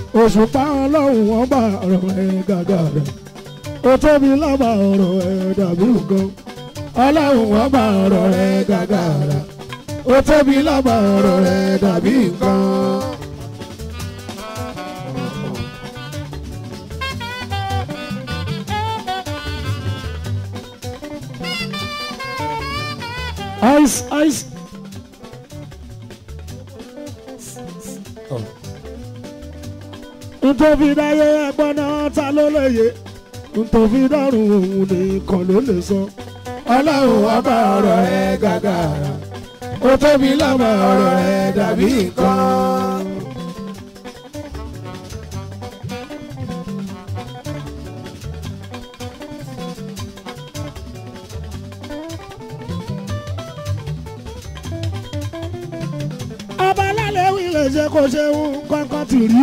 òṣùpá ọlọ́run wọn bá ọ̀rọ̀ ẹ̀ gàgàrà ó tóbi lábà ọ̀rọ̀ ẹ̀ dàbí nǹkan ọlọ́run wọn bá ọ̀rọ̀ ẹ̀ gàgàrà ó tóbi lábà ọ̀rọ̀ ẹ̀ dàbí nǹkan. ice ice. ntòfi dáyé ẹgbọ́n náà ta ló lóye ntòfi dọ́rùn òun nìkan ló lè sọ. ọlọ́run ọba ọ̀rọ̀ ẹ̀ gàgàrà ó tóbi lọ́mọ ọ̀rọ̀ ẹ̀ dàbí nǹkan. ọba alálẹ̀ wí lè ṣe kó ṣe ń kọ́kọ́ tì rí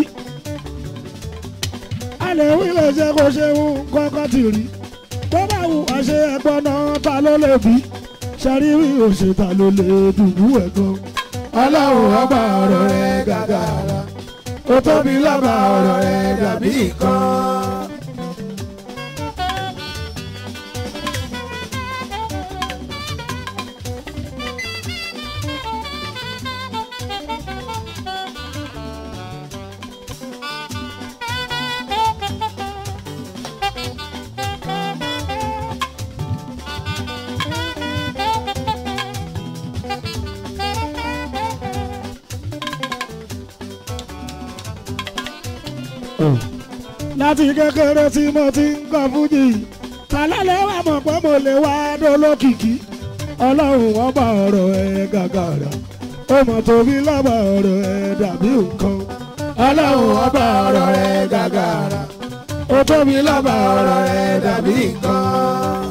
alẹ́ wí lè ṣe kó ṣe ń kọ́kọ́ tì rí tó bá wù wá ṣe ẹ̀gbọ́n náà ta ló lè bí ṣẹ́rí wí òṣèta ló lè dùbú ẹ̀gbọ́n. ọlọ́run ọba ọ̀rọ̀ rẹ̀ gàgàrà ó tóbi lọ́ba ọ̀rọ̀ rẹ̀ dàbí nǹkan. láti kékeré tí mo ti ń kọ fújì kálálẹ̀ wà mọ̀ pé mo lè wá dolókìkí ọlọ́run wọn bá ọ̀rọ̀ ẹ̀ gàgàrà ó mọ̀ tóbi lọ́ba ọ̀rọ̀ ẹ̀ dàbí nǹkan ọlọ́run wọn bá ọ̀rọ̀ ẹ̀ gàgàrà ó tóbi lọ́ba ọ̀rọ̀ ẹ̀ dàbí nǹkan.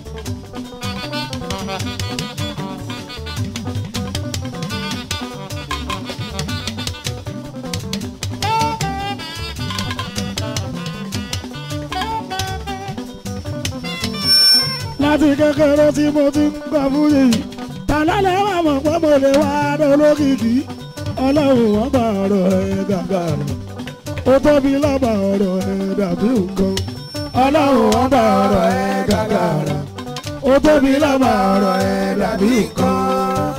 láti kékeré tí mo ti ń gbà fún yìí tàlálẹ̀ wà mọ̀ pé mo lè wá lólókìkí ọlọ́run wọn bá ọ̀rọ̀ ẹ̀ gàgàrà ó tóbi lọ́ba ọ̀rọ̀ ẹ̀ dàbí nǹkan ọlọ́run wọn bá ọ̀rọ̀ ẹ̀ gàgàrà ó tóbi lọ́ba ọ̀rọ̀ ẹ̀ dàbí nǹkan.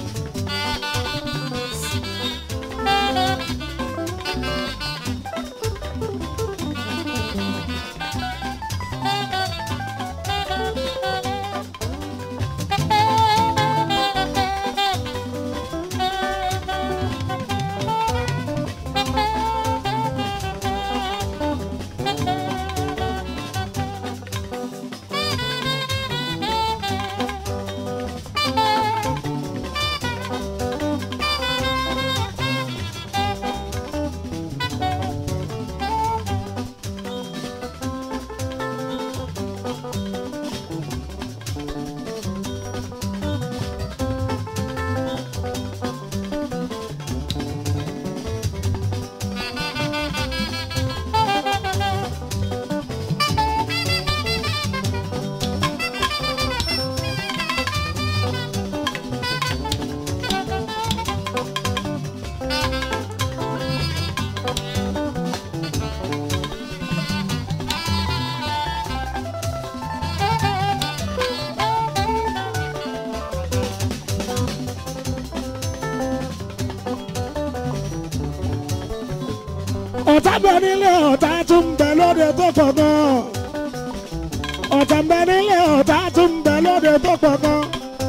ọ̀tá bẹ nílé ọ̀tá tún bẹ lóde tó pọ̀ gan. ọ̀tá bẹ nílé ọ̀tá tún bẹ lóde tó pọ̀ gan.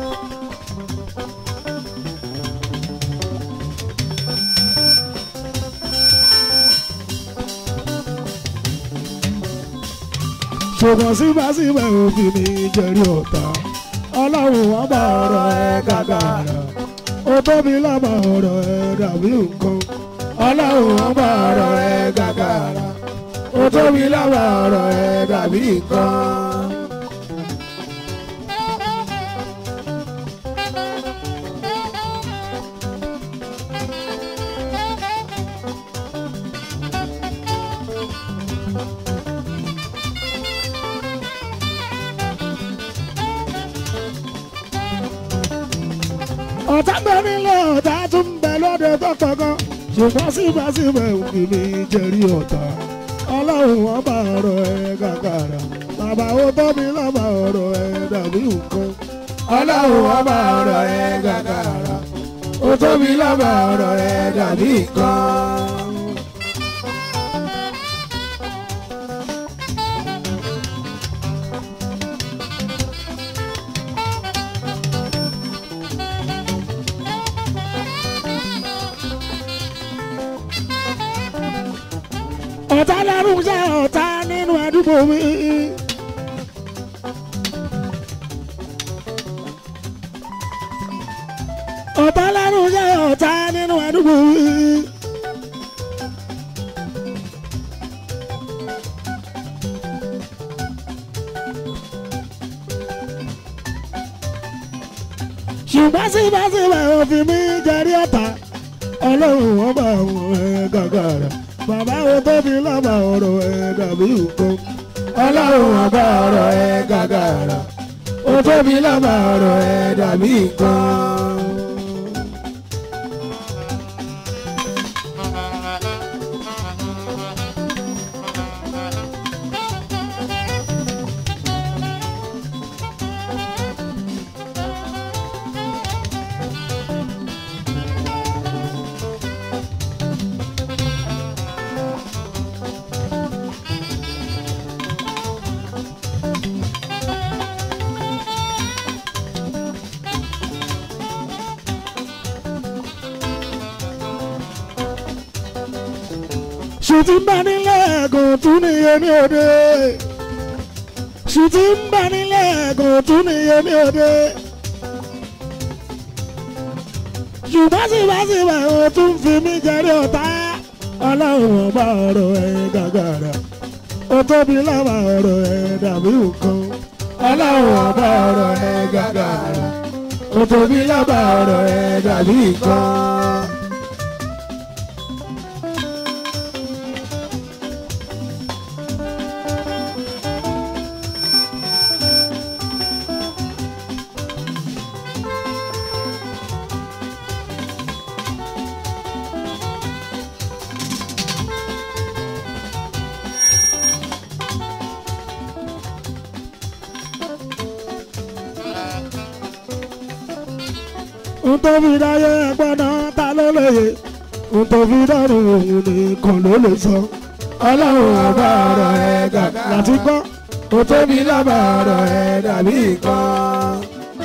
ṣùgbọ́n síbẹ̀síbẹ̀ òfin ní jẹ́rí ọ̀tá ọlọ́run wọn bá ọ̀rọ̀ ẹ̀ gàgàrà ó tóbi lọ́mọ ọ̀rọ̀ ẹ̀ dàbí nǹkan ọlọ́run wọn bá ọ̀rọ̀ ẹ̀ gàgàrà ó tóbi lọ́mọ ọ̀rọ̀ ẹ̀ dàbí nǹkan. ọ̀tá bẹ nílé ọ̀tá tún bẹ lóde tó pọ̀ gan. ṣùgbọ́n síbẹ̀síbẹ̀ òkè mi jẹ́rí ọ̀tá ọlọ́run wọn bá ọ̀rọ̀ ẹ gàgàrà bàbá ó tóbi lọ́ba ọ̀rọ̀ ẹ dàbí nǹkan ọlọ́run wọn bá ọ̀rọ̀ ẹ gàgàrà ó tóbi lọ́ba ọ̀rọ̀ ẹ dàbí nǹkan. ọ̀tá lẹ́rù jẹ́ ọ̀tá nínú àdúgbò mi. ọ̀tá lẹ́rù jẹ́ ọ̀tá nínú àdúgbò mi. ṣùgbọ́n síbẹ̀síbẹ̀ òfin mi jẹ́rí ọ̀tá ọlọ́run wọn bá àwọn ẹ̀ gàgàrà bàbá wo tóbi lọ́ba ọ̀rọ̀ ẹ̀ dàbí nǹkan ọlọ́run wọn bá ọ̀rọ̀ ẹ̀ gàgàrà ó tóbi lọ́ba ọ̀rọ̀ ẹ̀ dàbí nǹkan. ṣùtì ń bá nílẹ̀ ẹ̀gùn tún níye ní òde ṣùtì ń bá nílẹ̀ ẹ̀gùn tún níye ní òde ṣùgbọ́n síbẹ̀síbẹ̀ o tún fi mí jẹ́rí ọ̀tá ọlọ́run ọba ọ̀rọ̀ ẹ̀ gàgàrà ó tóbi lọ́wọ́ ọ̀rọ̀ ẹ̀ dàbí nǹkan ọlọ́run ọba ọ̀rọ̀ ẹ̀ gàgàrà ó tóbi lọ́wọ́ ọ̀rọ̀ ẹ̀ dàbí nǹkan. n tó fi dáyé ẹgbọ́n náà ta ló lóye n tó fi dọ́rùn òun nìkan ló lè sọ. ọlọ́run ọba ọ̀rọ̀ ẹ̀ gàgà láti gbọ́ ó tóbi lábà ọ̀rọ̀ ẹ̀ dàbí nǹkan.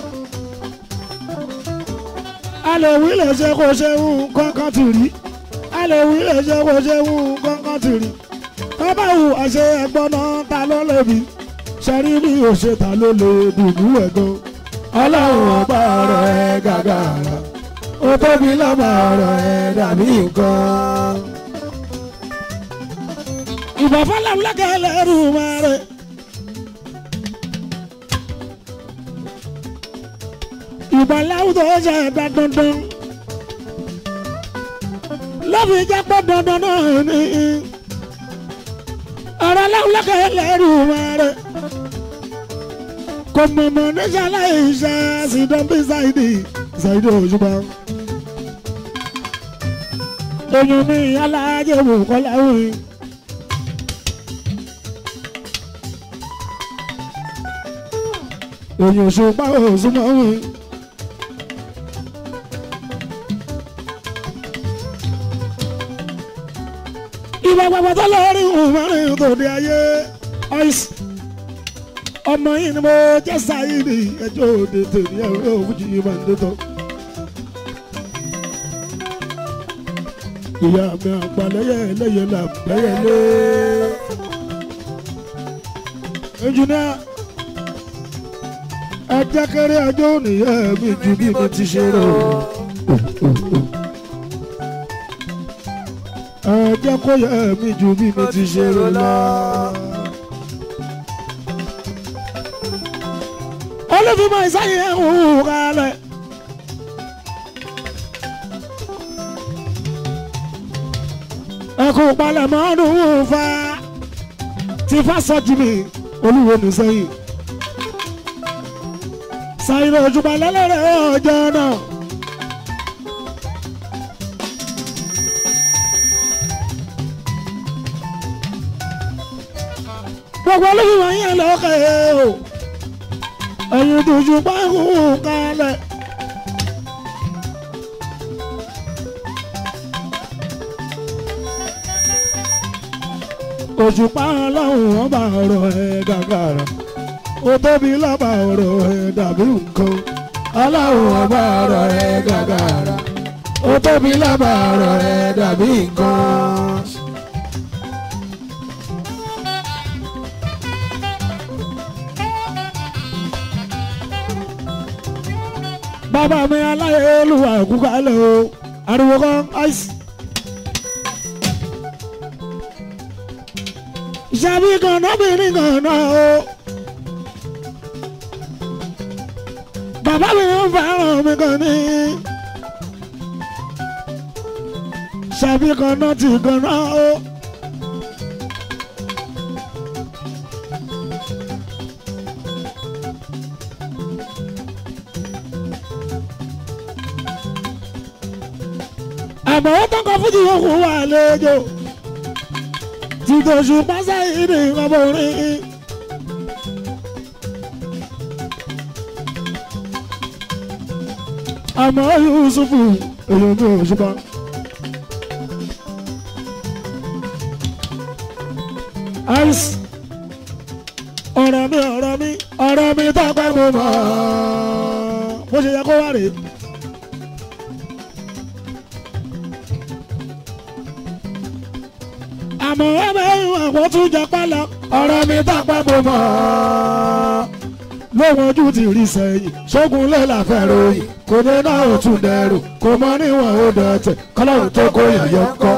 a lè wí lè ṣe kó ṣe ń kọ́kọ́ tì rí a lè wí lè ṣe kó ṣe ń kọ́kọ́ tì rí tọ́ba wù àṣẹ ẹgbọ́n náà ta ló lè bí ṣẹ́rí bí òṣèta ló lè dùnú ẹ̀ gan ọlọ́run ọba ọ̀rọ̀ ẹ̀ gàgàrà ó tóbi lọ́ba ọ̀rọ̀ ẹ̀ dàbí nǹkan. ìbọn fọlọ́run lọ́kẹ́ lẹ́rù máa rẹ̀. ìbọn láwùjọ ṣe ẹ̀dá dandan lọ́fi jẹ́ pé dandan náà ní ọ̀rọ̀ láwùjọ lọ́kẹ́ lẹ́rù máa rẹ̀ kò mọ̀mọ́ níṣẹ́ aláìṣẹ́ sídán bí ṣáìdì ṣáìdì òṣùpá. èèyàn mi aláàjẹ wò kọ́lá òyìn. èèyàn òṣùpá òṣùpá òyìn. ìwà pàpà tó lọ rí òun márùn-ún tó di ayé ọ̀ìsì ọmọ yìí ni mo jẹ́ sáyìnì ẹjọ́ òde tèmi ẹ̀rọ òfújì yìí máa ń dé tán. ìyá mi àgbàlẹ́yẹ ẹlẹ́yẹ là ń bẹ́yẹ lé. ẹnjìníà ẹjẹ́ kéré ẹjọ́ nìyẹn mi ju bí mo ti ṣe rò. ẹjẹ́ kó yẹ mi ju bí mo ti ṣe rò lọ. olùfimọ̀ ìsáyẹ̀ ń hù kalẹ̀. ẹkùn palẹ̀mọ́ ọdún fa ti fásọjì mi olúwo ní sẹ́yìn. sàyìn òjùmọ̀ lẹ́lẹ́rẹ́ ọjọ́ náà. gbogbo olóyún yẹn lókè o ẹ̀yin tójú pákó kalẹ̀. òṣùpá ọlọ́run wọn bá ọ̀rọ̀ ẹ̀ gàgàrà ó tóbi lọ́ba ọ̀rọ̀ ẹ̀ dàbí nǹkan ọlọ́run wọn bá ọ̀rọ̀ ẹ̀ gàgàrà ó tóbi lọ́ba ọ̀rọ̀ ẹ̀ dàbí nǹkan. bàbá mi aláyélúwà kúkálẹ̀ o ariwo kan àìsí. ìṣàbí kan nábìrin kan náà o. bàbá mi ń fẹ́ràn mi kan ní. ìṣàbí kan náà ti kan náà o. àmọ́ ó tán kan fújì yòókù wà lẹ́jọ́ tìtòṣù pásá ìdè ọmọrin. àmọ́ yusufu èyàn mi ò ṣùgbọ́n. ice ọ̀rọ̀ mi ọ̀rọ̀ mi ọ̀rọ̀ mi tọ́pẹ́ mo mọ̀ bó ṣe yẹ kó wá rèé. àmọ́ ẹ̀mẹ́ àwọn tún jẹ pálọ̀ ọ̀rọ̀ mi tọ́pẹ́ mo mọ̀ lóhun ojú ti rí sẹ́yìn ṣógun lé làfẹ́ ròyìn kò ní náà ò tún dẹrù kò mọ níwọ̀n ó dọ̀tẹ̀ kọ́lọ́run tó kó yàyọ́ kọ́.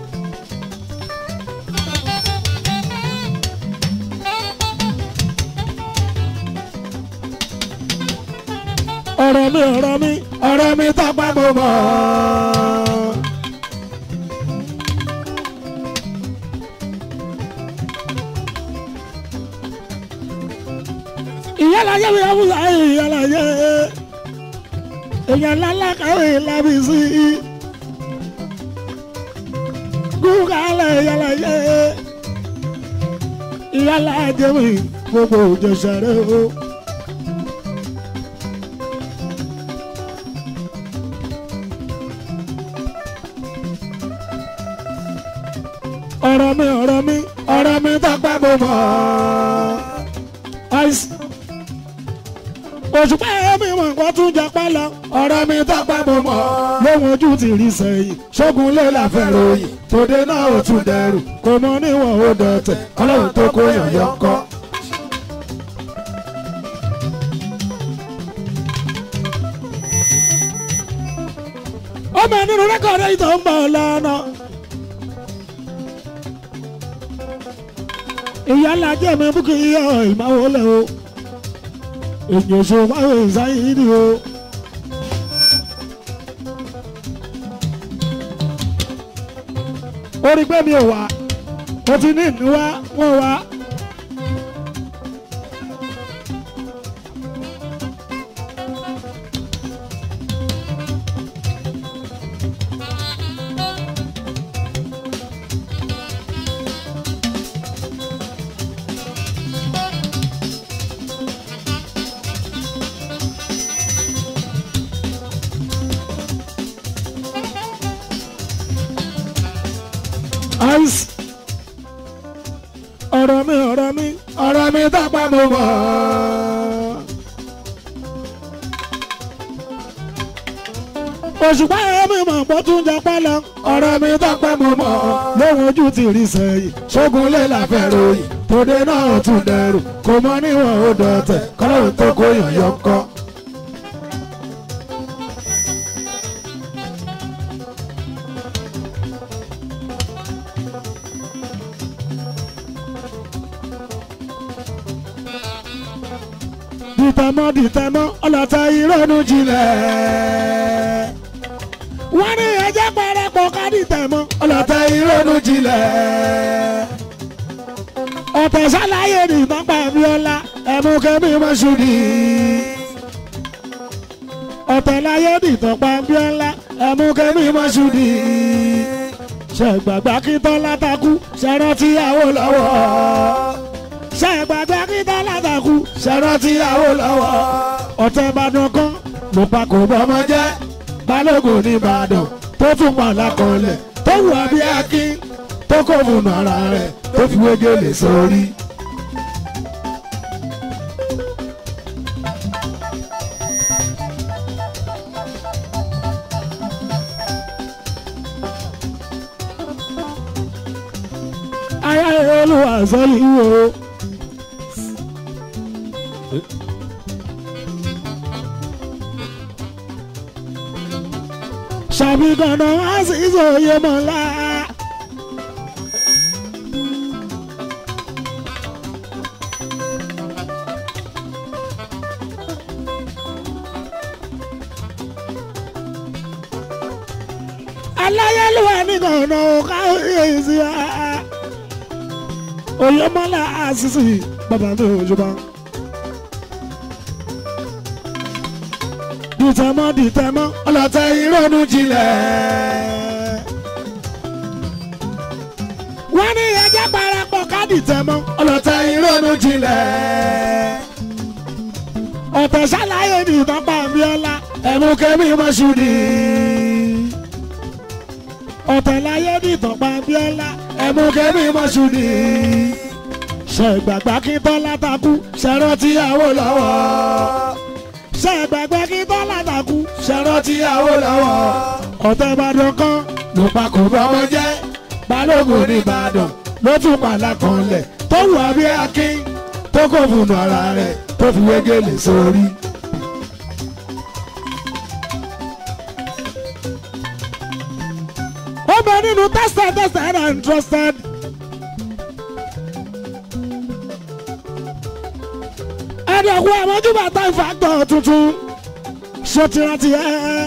ọ̀rọ̀ mi ọ̀rọ̀ mi ọ̀rọ̀ mi tọ́pẹ́ mo mọ̀. ìyálàyé mi àbúrò ayé ìyálàyé èèyàn lálá kàwé lábí sí i gúgàlẹ̀ ìyálàyé ìyálàjẹ mi gbogbo òjòṣèré o. ọ̀rọ̀ mi ọ̀rọ̀ mi ọ̀rọ̀ mi tọ́pẹ́ mo mọ̀ àìsí òṣùpá ẹ̀mí mọ̀ nǹkan tún japa lọ. ọ̀rọ̀ mi tọ́pẹ́ mo mọ̀ lóhun ojú ti rí sẹ́yìn ṣógun lé láfẹ́ ròyìn tòde náà ò tún dẹrù kò mọ níwọ̀n ó dọ̀tẹ̀ ọlọ́run tó kó yànyọ́ kọ́. ọmọ nínú rẹ́kọ̀dì yìí tó ń bọ̀ lọ́nà. ìyá ńlá jẹ́ mi búkì yíyọ ìmáwó lẹ̀ o èyàn ṣe wáyé ìsáyìí o. ó rí pé mi ò wá mo ti ní ìní wá wọ́n wá. ice. ọ̀rọ̀ mi ọ̀rọ̀ mi ọ̀rọ̀ mi tọ́pẹ́ mo mọ̀. òṣùpá ẹ̀rọ mi mọ̀ pọ̀ tún jẹ pálọ̀. ọ̀rọ̀ mi tọ́pẹ́ mo mọ̀. lóhun ojú ti rí sẹ́yìn ṣógun lé láfẹ́ ròyìn tòde náà ò tún dẹrù kò mọ níwọ̀n ó dọ̀tẹ̀ kọ́lọ́run tó kó yànyọ́ kọ́. dìtẹ̀mọ́ dìtẹ̀mọ́ ọlọ́tẹ̀ ìrònú jinlẹ̀. wọ́n ní ẹjẹ́ pẹ̀rẹ́pọ̀ ká dìtẹ̀mọ́ ọlọ́tẹ̀ ìrònú jinlẹ̀. ọ̀tẹ̀ sálàyé ní ìtọ́pẹ́ Abíọ́lá ẹ̀mú kẹ́mi mọ́ṣúdì. ọ̀tẹ̀ láyé ní ìtọ́pẹ́ Abíọ́lá ẹ̀mú kẹ́mi mọ́ṣúdì. ṣègbàgbà kí tọ́lá takú ṣẹ́rántí àwọ̀ lọ́wọ́ ṣe gbàgbé akíntọ́lá takú ṣẹ̀rọ tíyàwó lọ́wọ́ ọ̀tẹ̀ ìbàdàn kan ló pa kò bọ́mọ jẹ́ balógun ní ìbàdàn tó tún pa lákọọlẹ̀ tó wù abí akín tó kò fún ara rẹ̀ tó fi wégele sórí. ayé olúwa sọ́lì wo. ṣàbí dandan wá sí ìsòye mọ́lá. aláyélúwà ní gànà ká èsì á. oyè mọ́lá àṣìṣì bàbá mi ò jọba. dìtẹ̀mọ́ dìtẹ̀mọ́ ọlọ́tẹ̀ ìrònú jinlẹ̀. wọ́n ní ẹjẹ́ parapọ̀ ká dìtẹ̀mọ́ ọlọ́tẹ̀ ìrònú jinlẹ̀. ọ̀tẹ̀ ṣàlàyé ní ìtọ́pá Abíọ́lá ẹ̀mú kẹ́mi mọ́ṣúdì. ọ̀tẹ̀ láyé ní ìtọ́pá Abíọ́lá ẹ̀mú kẹ́mi mọ́ṣúdì. ṣe ìgbàgbá kí tọ́lá takú ṣẹ̀rọ tíyàwó lọ́wọ́ ṣe gbàgbé kí bọ́lá dàkú ṣẹ̀rọ tíyàwó lọ́wọ́. ọ̀tẹ̀ ìbàdàn kan ló pa kò bọ́mọ jẹ́ balógun ní ìbàdàn ló tún pàlà kan lẹ̀ tó wù abí akín tó kò fún ara rẹ̀ tó fi wégele sórí. ó bẹ nínú tested tested and trusted. ẹ̀dọ̀kú àmójúbà time factor tuntun ṣòtìrántì ẹ̀.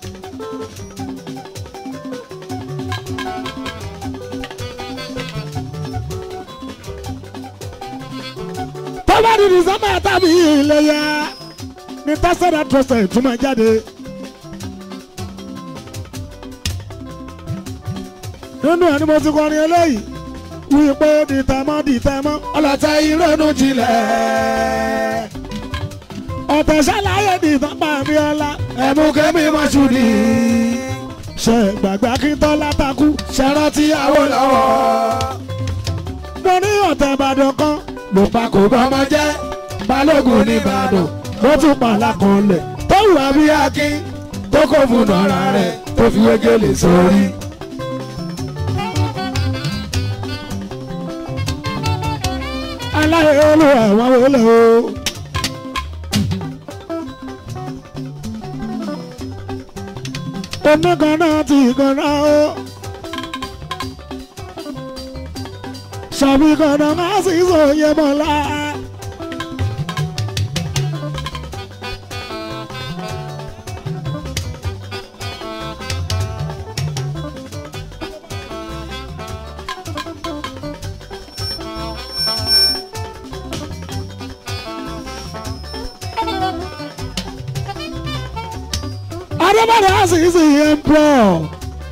tọ́ba di december tàbí iléyà ní tested and trusted tún máa jáde. nínú ẹni mo ti kọrin eléyìí wípé dìtẹ̀mọ́ dìtẹ̀mọ́ ọlọ́tẹ̀ ìrònú jinlẹ̀. ọ̀tẹ̀ ṣàlàyé dìtọ́pá Abíọ́lá ẹ̀mú kẹ́mi mọ́ṣúdì. ṣe gbàgbé akíntọ́lá takú ṣẹ̀rọ tíyàwó lọ́wọ́. mo ní ọ̀tẹ̀ ìbàdàn kan ló pa kò bọ́mọ jẹ́ balógun ní ìbàdàn ló tún pa lákọọlẹ̀ tó wù abí akín tó kò fún ọ̀rá rẹ̀ tó fi wégele sórí. aláyé olúwa àwọn wọlé o. oníkanná ti kanná o. sàbí kanná má sì sòye mọ́lá. Adébádé àṣìṣe emperor.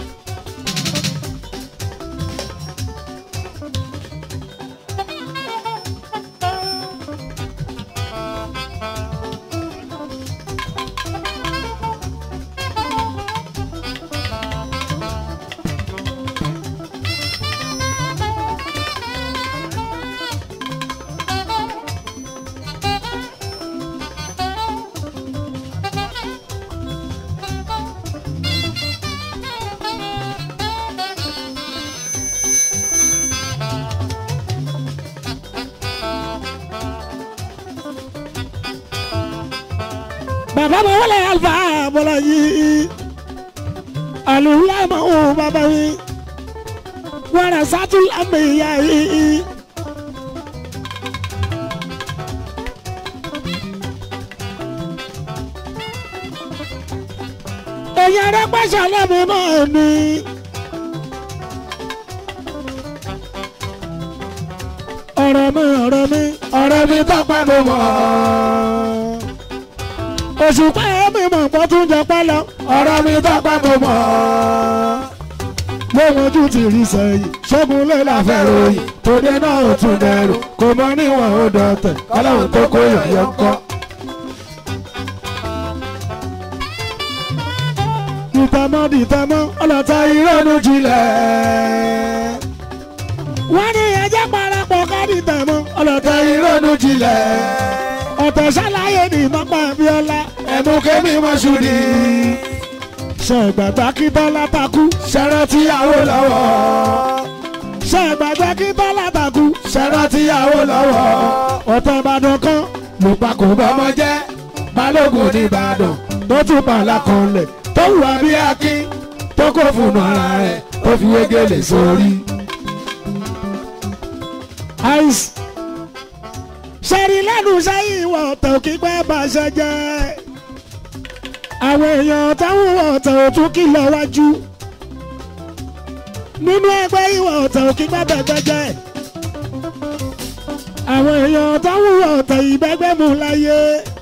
bàbá mi wọlé alfa bọ́lá yìí alùpùpù ma ó bàbá mi wàrà sátú lámì ìyá yìí. èyàn rẹ pàṣẹ lẹ́mi náà ni. ọ̀rọ̀ mi ọ̀rọ̀ mi ọ̀rọ̀ mi tọ́pẹ́ mo mọ̀ òṣùpá mi mọ̀ pọ́ tún jẹ pẹ́ lọ ọ̀rọ̀ mi tọ́pẹ́ mo mọ̀ gbóhùn ojú ti rí sẹ́yìn ṣẹ́gun lé láfẹ́ ròyìn tòde náà ò tún dẹrù kò mọ níwọ̀n ó dọ̀tẹ̀ kọ́láhùn tó kó yọ̀yọ̀ kọ́. dìtẹ̀mọ́ dìtẹ̀mọ́ ọlọ́ta ìrọ́nù jinlẹ̀. wọ́n ní ẹjẹ́ parapọ̀ ká dìtẹ̀mọ́ ọlọ́ta ìrọ́nù jinlẹ̀. ọ̀tẹ̀ ṣàlàyé ní mọ́pá bíọ́lá ẹ̀mú kémi mọ́ṣúdì. ṣègbàgbà kí tọ́lá takú ṣẹ́rẹ́ tíyàwó lọ́wọ́. ṣègbàgbà kí tọ́lá takú ṣẹ́rẹ́ tíyàwó lọ́wọ́. ọ̀tẹ̀ ìbàdàn kan ló pa kò bọ́mọ jẹ́ balógun ní ìbàdàn tó tún pàlà kan lẹ̀ tó wùwà bí akin tó kó fún ara rẹ̀ tó fi wégele sórí. ice ṣẹ́rí lẹ́nu sẹ́yìn ìwọ̀ ọ̀tẹ̀ òkè pẹ́ bá ṣe jẹ́ àwọn èèyàn táwọn ọ̀tẹ̀ òtún kìlọ̀ wájú nínú ẹgbẹ́ ìwọ̀ ọ̀tẹ̀ òkè pẹ́ bẹ̀gbẹ́ jẹ́ àwọn èèyàn táwọn ọ̀tẹ̀ ìbẹ́gbẹ́ mú láyé.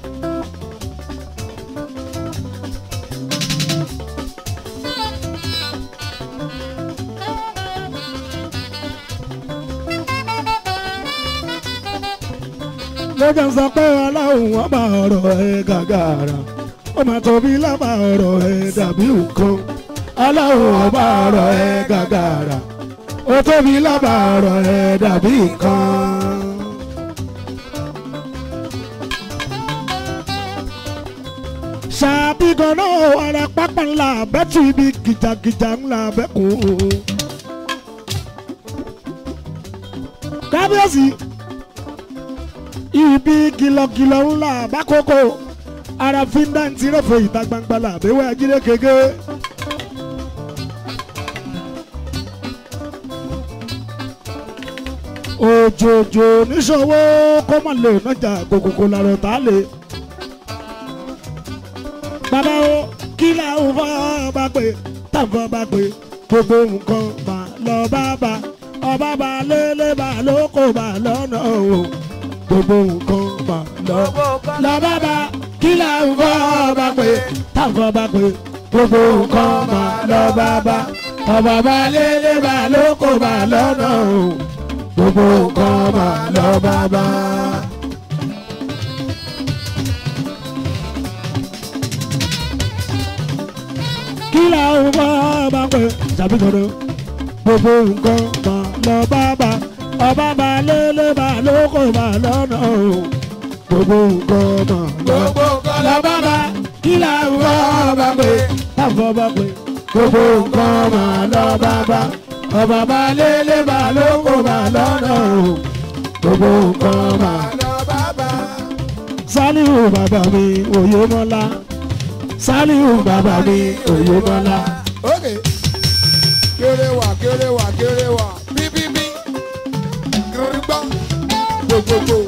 lọ́jọ́ sọ pé ọlọ́run wọn bá ọ̀rọ̀ ẹ̀ gàgàrà ó máa tóbi lábà ọ̀rọ̀ ẹ̀ dàbí nǹkan ọlọ́run wọn bá ọ̀rọ̀ ẹ̀ gàgàrà ó tóbi lábà ọ̀rọ̀ ẹ̀ dàbí nǹkan. ṣàbí ganan ọ̀rẹ́ pápá ńlá bẹ́tù ibi gìjàgìjà ńlá bẹ́kùn. kábíyèsí ibi kìlọ̀kìlọ̀ ńlá bákòókò ara fíńdáǹtì rẹ̀fọ̀ ìta gbangba làbẹ́wẹ́ ajílẹ̀ kéke. òjòjò níṣòwò kó má lè nájà kòkòkò làrọ̀ tá a lè. bàbá o kí làwọn fọ́ bá pè táwọn bá pè gbogbo nǹkan mà lọ bá bá ọba bá lélẹ̀ bá lóko bá lọ́nà o gbogbo nǹkan mà lọ. lọ bá bá kí làwọn fọ́ bá pè táwọn bá pè gbogbo nǹkan mà lọ bá bá ọba bá lélẹ̀ bá lóko bá lọ́nà o gbogbo nǹkan mà lọ bá bá. kí làwọn fọ́ bá pè tàbí gbọdọ̀ gbogbo nǹkan mà lọ bá bá ọba bá lélẹ̀ bá lóko bá lọ́nà o gbogbo nǹkan mà lọ gbogbo nǹkan lọ bá bá kí làwọn fọ́ bá pè táwọn bá pè gbogbo nǹkan mà lọ bá bá ọba bá lélẹ̀ bá lóko bá lọ́nà o gbogbo nǹkan mà lọ bàbá. Sálíù bàbá mi òye mọ́lá Sálíù bàbá mi òye mọ́lá. ókè kéré wà kéré wà kéré wà bíbíbí kiri gbọ́ gbogbogbò.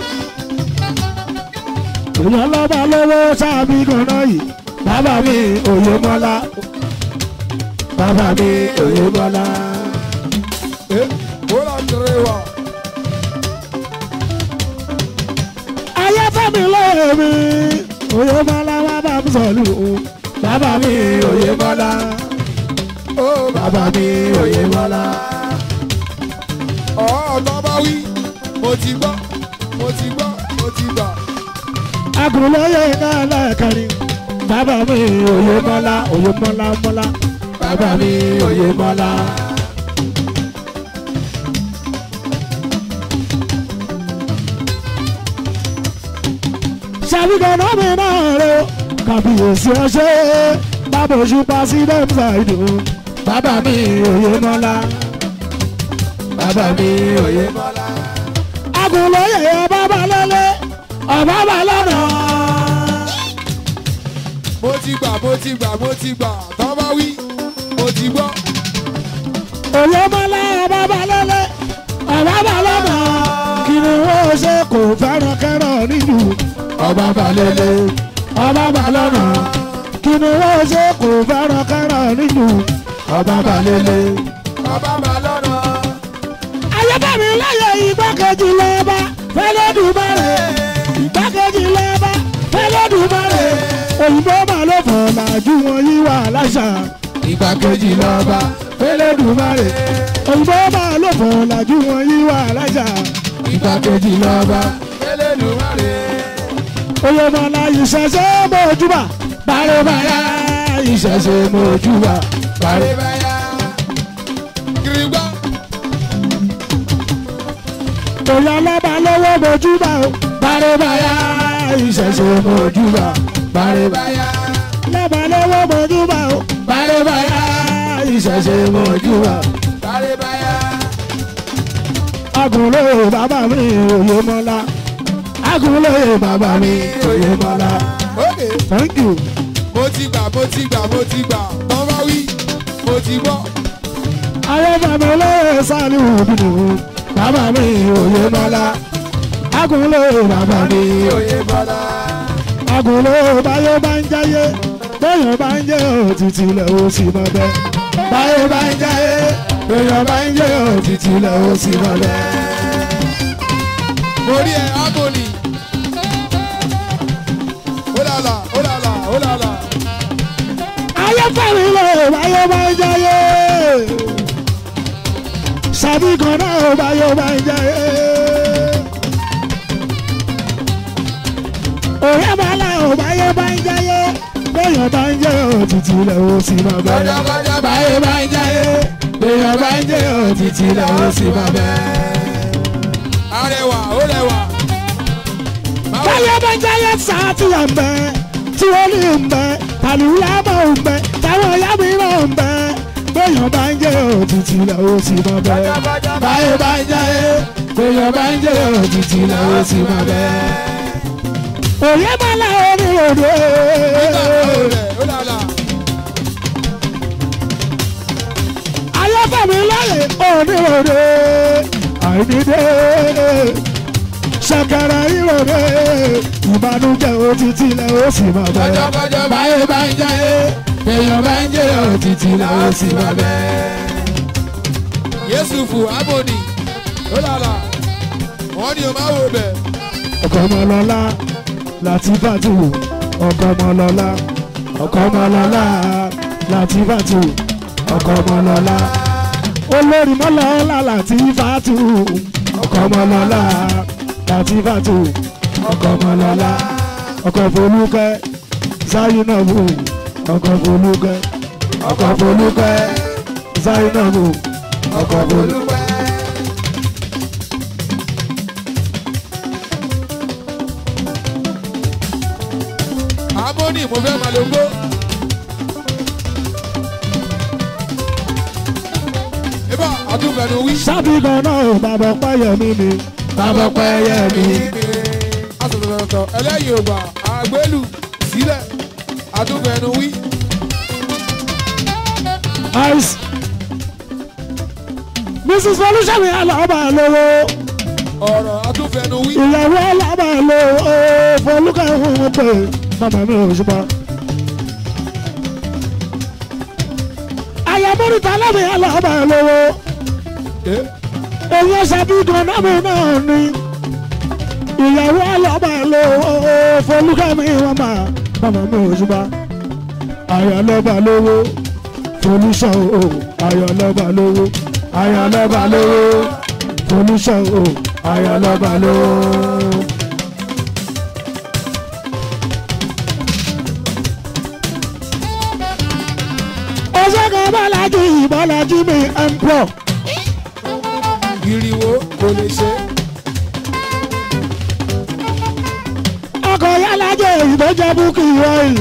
èèyàn lọ́ba lọ́wọ́ sábì gan-an yìí bàbá mi òye mọ́lá bàbá mi òye mọ́lá. ẹ ó lọ kéré wà. ayé fẹ́mi lọ́wọ́ mi òye mọ́lá bàbá mi sọ̀lù o bàbá mi òye mọ́lá ó bàbá mi òye mọ́lá. ọ̀ ọ̀tọ́ bá wí mo ti gbọ́ mo ti gbọ́ mo ti gbà. agùnlóye náà lẹ́ẹ̀kẹrin bàbá mi òye mọ́lá òye mọ́lá mọ́lá bàbá mi òye mọ́lá. sàbíkànnà mi náà rẹ o kàbíyèsí ọṣẹ bàbá oṣù pàṣídẹ́ẹ̀mù ṣàìdù bàbá mi òye mọ́lá bàbá mi òye mọ́lá. agùnlóye ọba balẹ̀lẹ̀ ọba balọ̀nà. mo ti gbà mo ti gbà mo ti gbà tọ́ bá wí mo ti gbọ́. òye mọ́lá ọba balẹ̀lẹ̀ ọba balọ̀nà. kí ni wọ́n ṣe kò fẹ́ràn kẹ́rọ̀ nílùú ọba balẹ̀lẹ̀ ọba balọ̀nà. kí ni wọ́n ṣe kò fẹ́ràn kẹ́rọ̀ nílùú ọba balẹ̀lẹ̀. bàbá mà lọ́nà. ayébẹ̀mí láyé igbákejì lọ́ba fẹ́lẹ́dùmarè igbákejì lọ́ba fẹ́lẹ́dùmarè òyìnbó máa ló fọ̀ làjú wọn yí wà láṣà ìgbàkejì lọ́ba Elédùmarè òyìnbó máa lò fún ọ̀làjú wọn yí wà lájà ìgbàkejì lọ́ba Elédùmarè. oyè mọ̀lá ìṣẹ̀ṣẹ̀ mọ̀júbà bárẹ̀báyà ìṣẹ̀ṣẹ̀ mọ̀júbà bárẹ̀. Àrèbáyá. Kìrìgbọ́. oyè ọlọ́ba lọ́wọ́ mọ̀júbà o bárẹ̀báyà ìṣẹ̀ṣẹ̀ mọ̀júbà bárẹ̀báyà. Àrèbáyá. lọ́ba lọ́wọ́ mọ̀júbà o bárẹ̀báyà ìṣẹ̀ṣẹ̀ mọ̀júbà. Àrèbáyá. agunlé bàbá mi oyè mọ́lá agunlé bàbá mi oyè mọ́lá Ókè. thank you. Mo ti gbà, mo ti gbà, mo ti gbà. Tọ́ bá wí, mo ti gbọ́. ayé bàbá olóyè sani òbínú bàbá mi òye mọ́lá agunlé bàbá mi Oyè Bọ́lá. agunlé báyé bá ń jáyé bẹ́yàn bá ń jẹ́ òtítì lẹ̀ ó sì mọ́ bẹ́ẹ̀ báyé bá ń jáyé bẹ́yàn bá ń jẹ́ òtítì lẹ̀ ó sì mọ́ bẹ́ẹ̀. Mo rí ẹ, Ábòlì. Ó làlà, ó làlà, ó làlà. ayé fẹ́mi lè báyé bá ń jáyé sàbí kan náà báyé bá ń jáyé. òye bàálà ò báyé bá ń jáyé bẹ́yàn bá ń jẹ́ òtítì lẹ̀ ó sì máa bẹ́ẹ̀. Kọjá báyé bá ń jáyé bẹ́yàn bá ń jẹ́ òtítì lẹ̀ ó sì máa bẹ́ẹ̀. Arẹwà, ó rẹwà. Báwo báyé bá ń jáyé sàtìyà ń bẹ tí wọ́n ní ń bẹ tàlùyà mọ̀ ń bẹ táwọn ìyá mi náà ń bẹ bẹ́yàn bá ń jẹ́ òtítì lẹ̀ ó sì máa bẹ́ẹ̀. báyé bá ń jáyé bẹ́yàn bá ń jẹ́ òtítì lẹ̀ ó sì máa bẹ́ẹ̀. òye máa la orí òde. nígbà wo rẹ̀, ó làlà. ayọ́fẹ̀mí láyé oníròde àìníde ṣẹ̀kẹ̀rẹ̀ ìròde ìbànújẹ́ òtítì lẹ̀ ó sì máa bẹ̀. Kọjá, kọjá, báyé bá ń jáyé èèyàn bá ń jẹ́ òtítì lẹ̀ ó sì máa bẹ̀. Yéṣùfù Ábòdì. Ó làlà. Wọ́n ní o máa wo bẹ̀. ọkọ ọmọlọlá láti fàtú ọkọ ọmọlọlá ọkọ ọmọlọlá láti fàtú ọkọ ọmọlọlá olórí mọlọlá láti fàtú ọkọ ọmọlọlá láti fàtú ọkọ ọmọlọlá ọkọ folúkẹ́ zainabu ọkọ folúkẹ́ ọkọ folúkẹ́ zainabu ọkọ folúkẹ́. Ábòdì mo fẹ́ máa lo gbó. Ibà àtúbẹ̀nu wí. sábì gan-an bàbá pẹ́yẹ mi ni bàbá pẹ́yẹ mi. Asọ̀tọ̀tọ̀ ẹlẹ́yin ògbà àgbélù sílẹ̀ àtúbẹ̀nu wí. ice. mrs olùsàmì alábà lówó Ọ̀rọ̀ àtúbẹ̀nu wí. ìyàwó alábà lówó fọlùkà ń pè mama mi ò ṣùpá. àyàmọ́rìtà alábì alábà lówó èyí ṣàbí gan-an mi náà ni ìyàwó alábà lówó fọlùkà mi wọ́n máa mama mi ò ṣùpá. àyàlọ́bà lówó folúṣọ o ayọ̀lọ́ba lówó ayọ̀lọ́ba lówó folúṣọ o ayọ̀lọ́ba lówó. ọ̀ṣọ́gun bọ́lájú ìbọ́lájú mi ń pọ̀ Ìrìwò kò lè ṣe. ọkọ̀ yálàjẹ́ ìbọ́jẹ́ búkì rọ́ọ̀lì.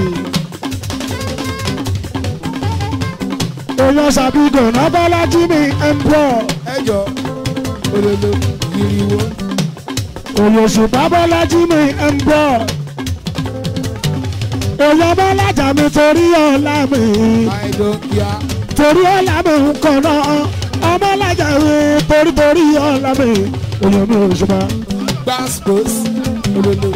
èèyàn ṣàbígàn náà bọ́lájú mi ń pọ̀. Ẹjọ́ olólo ìrìwò. Òyòṣùpá Bọ́lájí mi ń bọ̀. Èèyàn Bọ́lájà mi torí ọ̀la mi. I don't care. Torí ọ̀la mi ń kàn náà. Ọmọlájà mi torí torí ọ̀la mi. Èèyàn mi ò ṣùpá. Gbàspos olólo.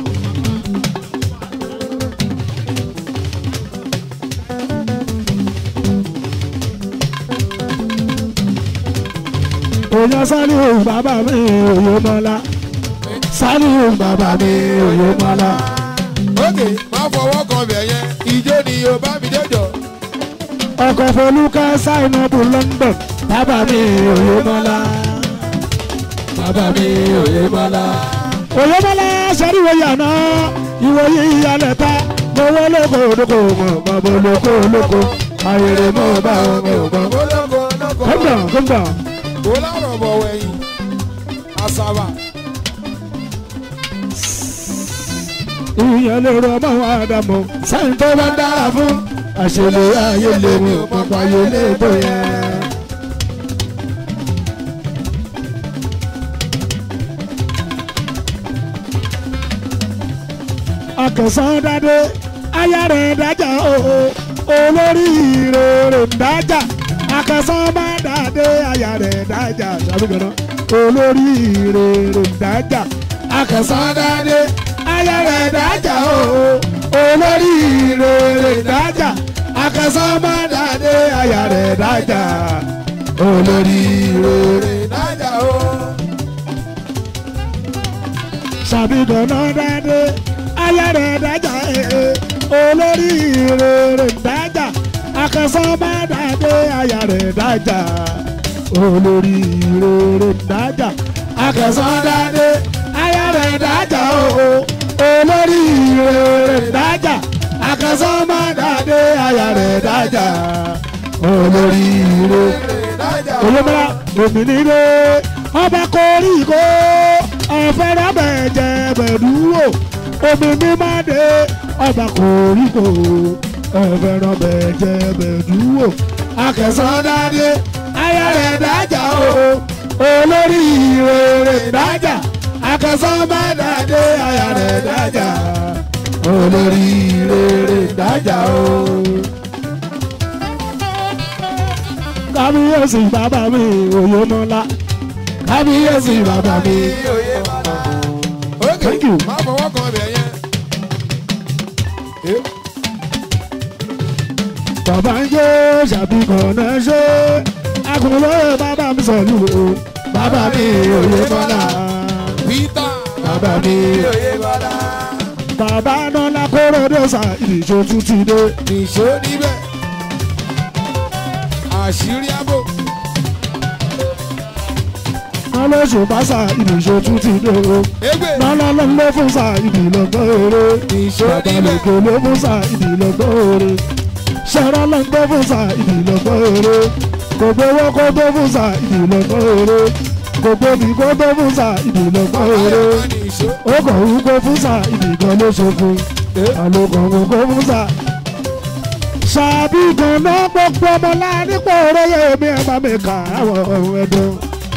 Èèyàn Sálíù bàbá mi òye mọ́lá. Sálíù bàbá mi òye mọ́lá. Ókè má fọwọ́ kan bẹ̀ yẹn. Ìjó ni yóò bá mi déjọ́. ọkọ̀ folúkẹ́ sáìnàbù London bàbá mi òye mọ́lá bàbá mi òye mọ́lá. òye mọ́lá sẹ́ríwò yànnà ìwòye ìyàlẹ̀ ta mọ̀wọ́ lóko lóko mọ̀ bàbá lóko lóko ayèrè mọ̀ bá wọn mi ò mọ̀. ológo ológo kọ́ńdà kọ́ńdà kó lárọ̀ bọ̀ wẹ̀yìn àṣàbà ìyẹn lè rọ ọmọ wa dàmọ́ sáyìn tó bá dára fún àṣẹlẹ̀ ayé lè mú pápá ayé lè tó yẹ. akẹsàn dáadé aya rẹ̀ dájà o olórí rẹ̀ dájà akẹsàn bá dáadé aya rẹ̀ dájà sàbíkànnà olórí rẹ̀ dájà akẹsàn dáadé aya rẹ̀ dájà o olórí rẹ̀ dájà akẹsàn bá dáadé aya rẹ̀ dájà olórí rẹ̀ ìdájà o sàbíkànnà dáadé aya rẹ̀ dájà ee olórí rere dájà akẹsàn bá dàdé aya rẹ̀ dájà olórí rere dájà akẹsàn dàdé aya rẹ̀ dájà o olórí rere dájà akẹsàn bá dàdé aya rẹ̀ dájà olórí rere ìdájà o olómọ́lá òmìnire ọba koríko ọ̀fẹ́rẹ́ bẹ̀jẹ̀ bẹ̀dúwò omi mímọ́dé ọba koríko ọ̀fẹ́rẹ́ bẹ̀jẹ̀ bẹ̀dúwò akẹsàn dáadé aya rẹ̀ dájà o olórí rere dájà akẹsàn bá dáadé aya rẹ̀ dájà olórí rere dájà o. kábíyèsí bàbá mi òye mọ́lá kábíyèsí bàbá mi. òye bàbá ókè Thank you. má fọwọ́ kan ibẹ̀ yẹn Eh, bàbá ń jó ṣàbíkan náà ṣe akùnrin bàbá mi sọ̀lù o bàbá mi òye mọ́lá Peter bàbá mi. òye bàbá bàbá nọ́lá kóró dé sa ìdíjọ́ tún ti dé nìṣó níbẹ̀ àṣírí àbò nọ́lá oṣù bá sa ìdíjọ́ tún ti dé o égbè nọ́lá ló ń lé fún sa ìdílọ́gbọ́n eré nìṣó bàbá níbẹ̀ lòkè ló fún sa ìdílọ́gbọ́n eré ṣẹ́rọ́ ló ń gbé fún sa ìdílọ́gbọ́n eré kò gbowó kó tó fún sa ìdílọ́gbọ́n eré kò gbóbi kó tó fún sa ìdílọ́gbọ́n eré ayọ̀ nìṣó ó kàn ń kó fún sa ìdìgan ló ṣokun àlòkàn ń kó fún sa. ṣàbí ganan gbogbo ọmọ láàrínkpọ̀ oróyè mi ẹ̀ bá mi kà àwọn ọ̀hún ẹ̀dùn.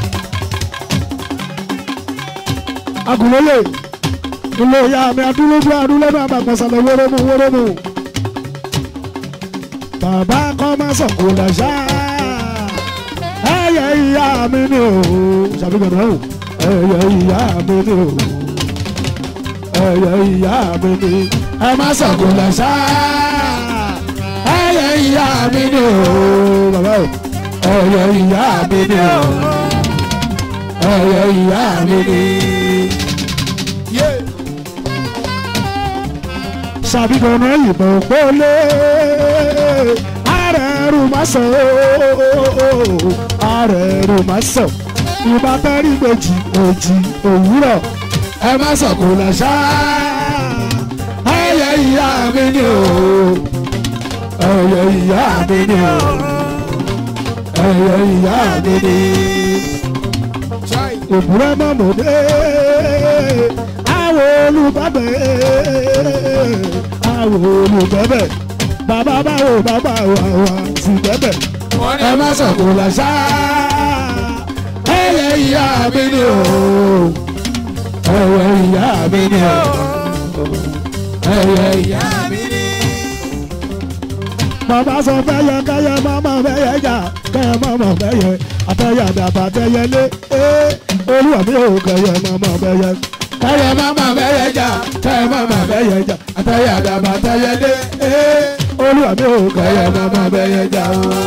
agùnlóye ilé ìyá mi adúlójú adúlójú àbàgbàsálẹ̀ wórómù wórómù. bàbá kan máa sọ̀kò làṣà ẹ̀yẹ ìyá mi ni o ṣàbí ganan o ẹ̀yẹ ìyá mi ni o ẹyẹ ìyá mi ni ẹ má sọ̀kò lẹ́sà ẹyẹ ìyá mi ni o bàbá o ẹyẹ ìyá mi ni o ẹyẹ ìyá mi ni. yé sàbíkọ̀nà ìbọn pọ́lé ààrẹ ẹrù má sọ ààrẹ ẹrù má sọ ìbá tẹ́rí méjì òjì òwúrọ̀ ẹ má sọ̀kò lẹ́sà ẹyẹ ìyá mi ni o ẹyẹ ìyá mi ni o ẹyẹ ìyá mi ni chai òbúrẹ́ mọ́mọ́dé àwọn olùbábẹ́ àwọn olùbẹ́bẹ́ bàbá báwo bàbá wà wà sí bẹ́bẹ́ wọ́n ẹ ní má sọ̀kò làṣà ẹyẹ ìyá mi ni o ẹyẹ ìyá mi ni o ẹyẹ ìyá mi ni. bàbá sọ fẹ́yẹ kẹ́yẹ mọ́mọ́ fẹ́yẹ jà kẹ́yẹ mọ́mọ́ fẹ́yẹ àtẹ̀yẹ àdàbà tẹ́yẹ lé ee olúwa mi ò kẹ́yẹ mọ́mọ́ fẹ́yẹ. kẹ́yẹ mọ́mọ́ fẹ́yẹ jà kẹ́yẹ mọ́mọ́ fẹ́yẹ jà àtẹ̀yẹ àdàbà tẹ́yẹ lé ee olúwa mi ò kẹ́yẹ mọ́mọ́ fẹ́yẹ jà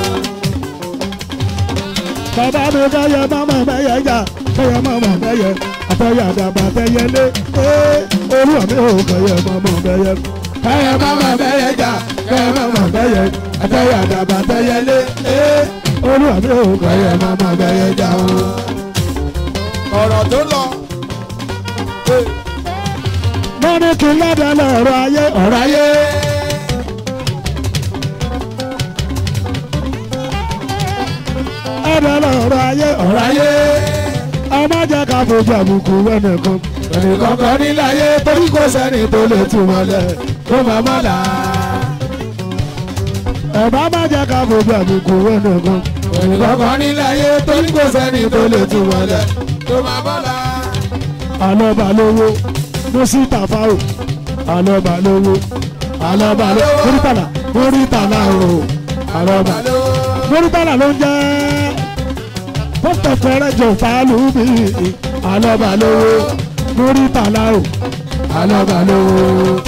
bàbá mi kẹ́yẹ mọ́mọ́ fẹ́yẹ jà kẹ́yẹ mọ́mọ́ fẹ́yẹ àtẹ̀yẹ àdàbà tẹ́yẹ lé ee olúwa mi ò kẹyẹ mọ́mọ́ bẹ́yẹ kẹyẹ mọ́mọ́ bẹ́yẹ jà kẹyẹ mọ́mọ́ bẹ́yẹ ẹtẹyẹ àdàbà tẹyẹ lé ee olúwa mi ò kẹyẹ mọ́mọ́ bẹ́yẹ jà o. ọ̀rọ̀ tó lọ. mo ní kí n lọ́dọ̀ lọ́rọ̀ ayé ọ̀rọ̀ ayé. ẹ̀dọ̀ lọ́rọ̀ ayé ọ̀rọ̀ ayé. ọmọ jẹ́ ká fojú àbùkù ẹnìkan. ẹnìkan kan nílé ayé torí kò sẹ́ni tó lè tú mọ́lẹ̀ tó máa mọ́ là. ẹ̀bá má jẹ́ ká fojú àbùkù ẹnìkan. ẹnìkan kan nílé ayé torí kò sẹ́ni tó lè tú mọ́lẹ̀ tó máa bọ́ la. alọ́ba lówó mùsítà fáwò alọ́ba lówó alọ́ba lówó múrítàlà múrítàlà o alọ́ba múrítàlà ló ń jẹ́ pọ́tọ̀ fẹ́rẹ́jọ fàálùmí alọ́ba lówó múrítàlà o alọ́ba lówó.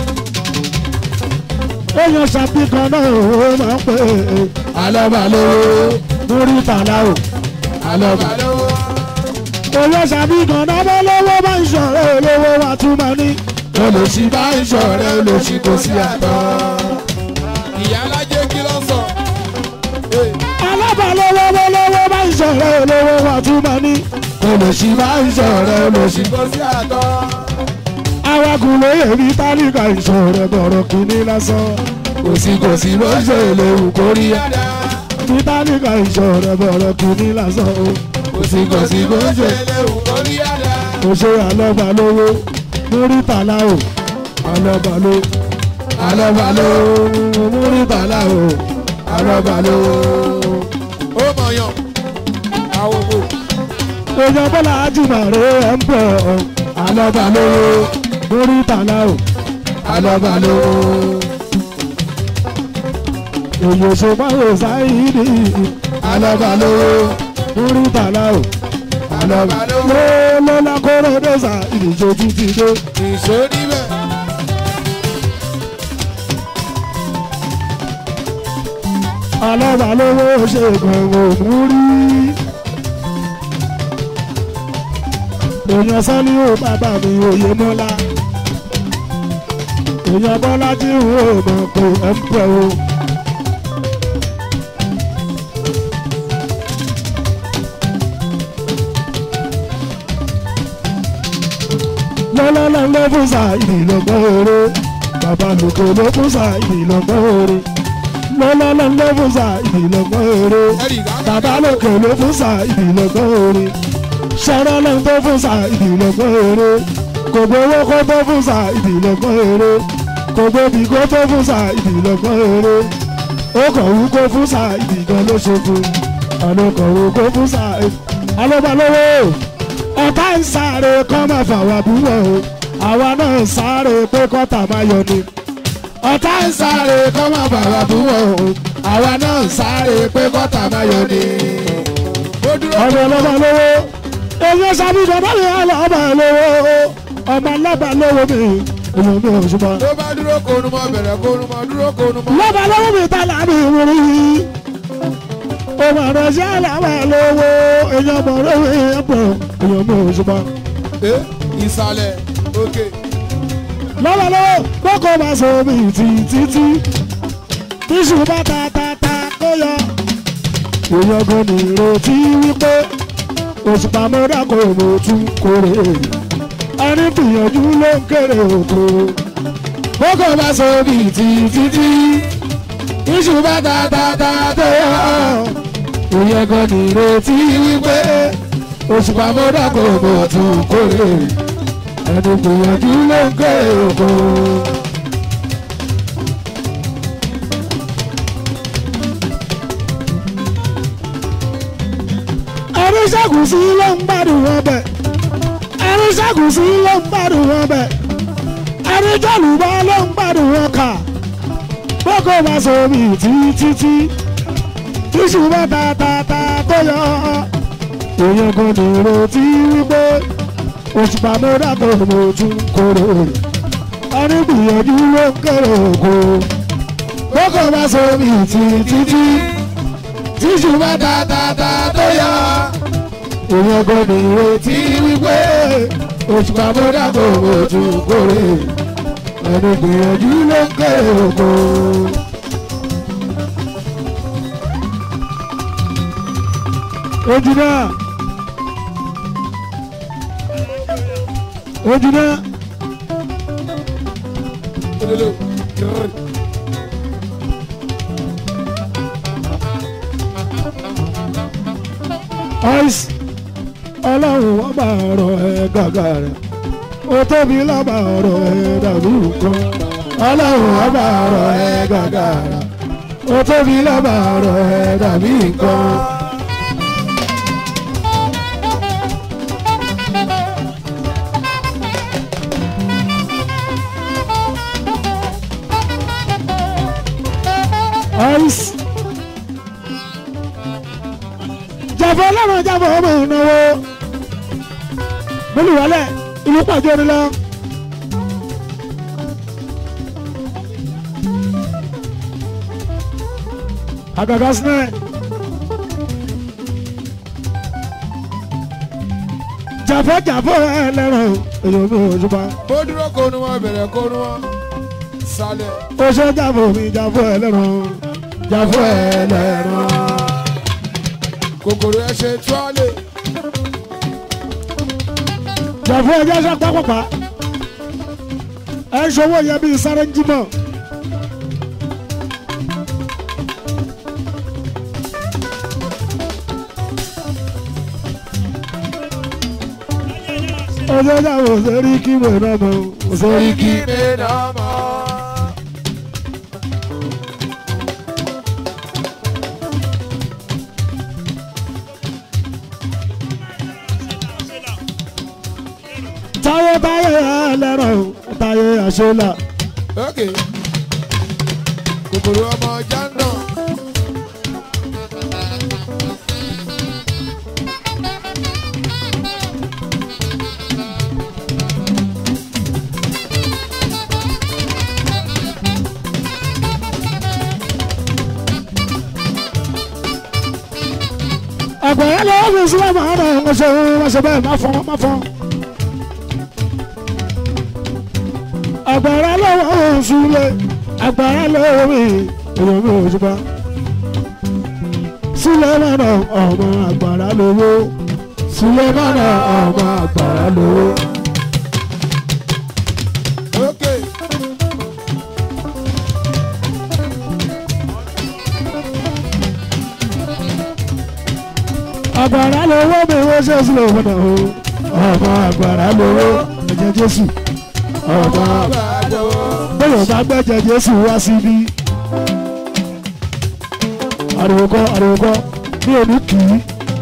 èèyàn ṣàbí kan náà ó máa ń pè é alọ́ba lówó múrítàlà o alọ́ba lówó owó ṣàbí gan-an bá lówó bá ń ṣọ̀rẹ́ olówó wa tún máa ní. olùsí bá ń ṣọ̀rẹ́ olùsí kò sí àtọ́. ìyá alájẹ kí ló sọ. alábàálówó lówó bá ń ṣọ̀rẹ́ olówó wa tún máa ní. olùsí bá ń ṣọ̀rẹ́ olùsí kò sí àtọ́. awakùn lóye ní tálíkà ìṣọ̀rẹ́ bọ̀rọ̀ kìíní lásán. kòsí kòsí ló ń ṣe léwu kóríyá. ní tálíkà ìṣọ̀rẹ́ bọ̀rọ̀ kìíní lásán. kòsí kòsí ló ń ṣe kò ṣe alọ́ba lówó múrítàlá o alọ́ba ló alọ́ba ló múrítàlá o alọ́ba ló. ó mọ̀yàn àwọn òbò. èèyàn bọ́lá ajímọ̀rẹ́ ẹ̀ ń bọ̀ alọ́ba lówó múrítàlá o alọ́ba ló. èyí òṣèpáwò sáyidì alọ́ba lówó múrítàlá o alọ́ba ló lọ́lá kóró dẹ́sà ìdíje títí dé. ìṣó níbẹ̀. alọ́ba lówó ṣe gbọ̀ngàn múrí. èèyàn sọ́ni ó bàbá mi òye mọ́lá. èèyàn bọ́lá tí ń wò mọ̀ pé ẹ̀ ń pẹ́ o. lọ́lọ́lọ́ ló fún sa ìdìlọ́gbọ́n oore bàbá lòkè ló fún sa ìdìlọ́gbọ́n oore lọ́lọ́lọ́ ló fún sa ìdìlọ́gbọ́n oore ẹ̀rì ìgbà bàbá lòkè ló fún sa ìdìlọ́gbọ́n oore ṣẹ́rọ́ ló tó fún sa ìdìlọ́gbọ́n oore kò gbowó kó tó fún sa ìdìlọ́gbọ́n oore kò gbóbi kó tó fún sa ìdìlọ́gbọ́n oore ó kàn wú kó fún sa ìdìgan ló ṣe fún àná kàn wú kó fún sa alóbalówó ọ̀tá ń sáré kọ́ máa fà wá búwọ̀ o àwa náà ń sáré pé kọ́tà máa yọ ni. ọ̀tá ń sáré kọ́ máa fà wá búwọ̀ o àwa náà ń sáré pé kọ́tà máa yọ ni. ó dúró. ọmọ ọlọ́ba lówó èyí sábìdọ̀ báyìí ọlọ́ba lówó ọmọ ọlọ́ba lówó mi èmi mi ò ṣùgbọ́n. tó bá dúró kónú mọ́ bẹ̀rẹ̀ kónú mọ́ dúró kónú mọ́. lọ́ba lówó mi ta láàbì ìwúrí. ọmọ ọ̀rọ̀ sí àlàbà lówó èyí ọmọ ọ̀rọ̀ mi ẹ̀ pọ̀ èmi mi ò ṣùgbọ́n. ẹ ìsàlẹ̀ òkè. lọ́wọ́lọ́wọ́ kókó máa sọ omi ìtì títí tíṣù bá ta ta ta kó yọ. èèyàn kan ní ìrètí wípé òṣùpá mọ́ra kò mọ̀ tún kórè. ẹni gbìyànjú ló ń kéré òkú. kókó máa sọ omi ìtì títí tíṣù bá ta ta ta tó yọ. èèyàn kan ní ìrètí wípé òṣùpá mọ́ra kò mọ̀ tún kórè ẹni gbìyànjú ló ń gbé òkú. ẹni ṣàkùsí ló ń gbádùn ọbẹ̀ ẹni ṣàkùsí ló ń gbádùn ọbẹ̀ ẹni jọ̀lùbọ́ ló ń gbádùn ọkà bókò bá sọ omi títí tíṣù bá ta ta ta tó yọ èèyàn kan ní ìrètí wípé òṣùpá mọ́ra tó mo tún kóró ẹni gbìyànjú ló ń kéré òkú kókò bá sómi títí tíṣù bá ta ta ta tó yọ òun ọgbọ́n ní ìrètí wípé òṣùpá bọ́dà kò ojú kórè ẹni gbìyànjú ló ń kéré oko. ojú náà ojú náà Ololo. Grrr. ice ọlọ́run wọ́n bá ọ̀rọ̀ ẹ gàgà rẹ̀ ó tóbi lọ́ba ọ̀rọ̀ ẹ dàbí nǹkan ọlọ́run wọ́n bá ọ̀rọ̀ ẹ gàgà rẹ̀ ó tóbi lọ́ba ọ̀rọ̀ ẹ dàbí nǹkan. ice jàfọ́ ọlọ́run jàfọ́ ọmọ ìnáwó múlùwálẹ̀ ìlú pàjọ́ ni lọ. àgàgà sinẹ́ jàfọ́ jàfọ́ ẹlẹ́rọ̀ èyí mi ò ṣùgbọ́n Bó dúró kónú wọn bẹ̀rẹ̀ kónú wọn. Sálẹ̀. ó ṣe jàfọ́ mi jàfọ́ ẹlẹ́rọ̀ jàfọ́ ẹlẹ́rọ̀. Kòkòrò ẹ ṣe tuwálé. jàfọ́ ẹjẹ́ ṣe pápápá ẹ ń ṣòwò yẹ bíi sáré ń jímọ̀. ọjọ́ ìyàwó sẹ́rí kí wẹ̀ náà mọ̀ sẹ́rí kí. Kíni náà mọ̀? táyé táyé ẹlẹ́rọ̀ táyé àṣọlá. Ok. Kòkòrò ọmọ jándà. àgbẹ̀yẹ lọ́wọ́ fi sílẹ̀ máa ń rẹ̀ ń ṣe wọ́n ṣe bẹ́ẹ̀ má fọ́n má fọ́n. àgbàrá lọ́wọ́ òṣùlẹ̀ àgbàrá lọ́wọ́ mi èèyàn mi ò ṣùgbọ́n. sílẹ̀ mọ́nà ọmọ àgbàrá lówó sílẹ̀ mọ́nà ọmọ àgbàrá lówó. Ok. àgbàrá lówó mi wọ́n ṣe sílẹ̀ mọ́nà o ọmọ àgbàrá lówó ẹ̀jẹ̀ jésù ọmọ Àgbàdo. bẹ́ẹ̀ bá gbẹ́jẹ̀ jésù wá síbí. ariwo kọ́ ariwo kọ́ ní òní kì í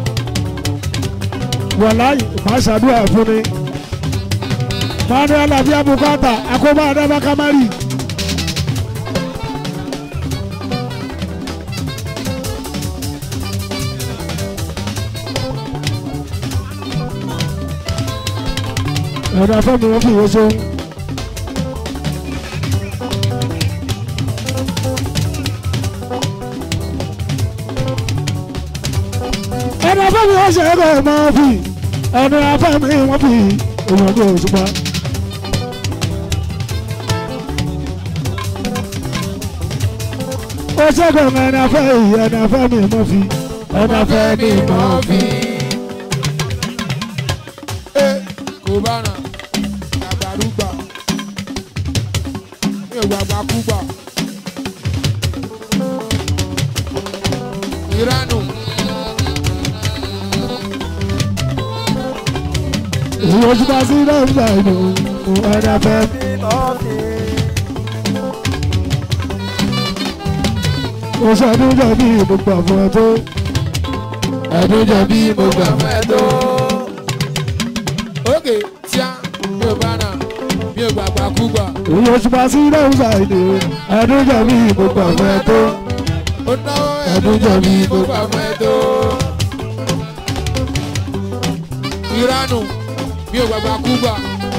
wàláyé máa ṣàdúrà fún ni manuel abia bukata akóbá adama kamari. ẹ̀rọ afẹ́mi wọn fi ìwé sóhun. ẹni afẹ́mi wọ́n ṣe ẹgbẹ́ ẹ̀ máa fi ẹni afẹ́mi wọ́n fi èèyàn ní òṣùpá. ó ṣẹ́gun ẹni afẹ́ yìí ẹni afẹ́mi mọ́ fi ẹni afẹ́mi mọ́ fi. Ẹ kò bá nà. Àgbàrúgbà. Mi ò gbàgbà kúgbà. Ìránù. èyí òṣùpá sí lọ́ọ̀dà inú ẹni afẹ́mi. ó ṣàdún jẹ́ bí mo gbà fún ẹ tó. ẹ̀dún jẹ́ bí mo gbà fún ẹ tó. Ok, tíá, mi ò bá nà. Mi ò gbàgbà kúgbà. èyí òṣùpá sí lọ́ọ̀dà inú ẹ̀dún jẹ́ bí mo gbà fún ẹ tó. Ó náwó Ẹ̀dùn jẹ́ bí mo gbà fún ẹ tó. Ìránù, mi ò gbàgbà kúgbà.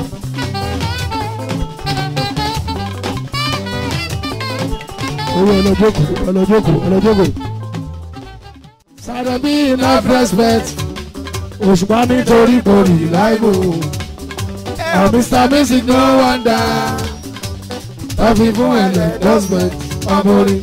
owó ọlọ́jọ́kù ọlọ́jọ́kù ọlọ́jọ́kù. Sàrẹ̀bí enough respect òṣùpá nítorí kò rí láìbò àwọn mr music no wonder tọ́fi fún ẹ̀lẹ́ endorsement ọmọ orin.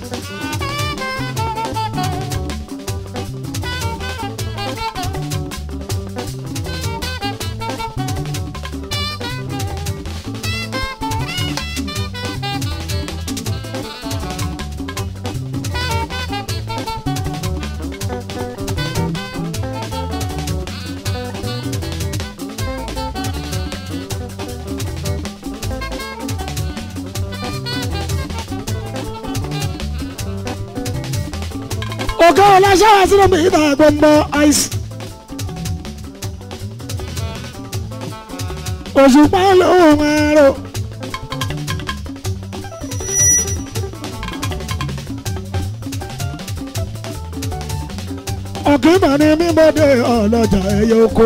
ọ̀gá ọláṣáwá sínú mi ìta gbọ̀ngbọ̀ ice. òṣùpá lóhùn ẹ̀rọ. ọ̀kìmọ̀ ni mímọ́dé ọlọ́jà ẹyẹ oko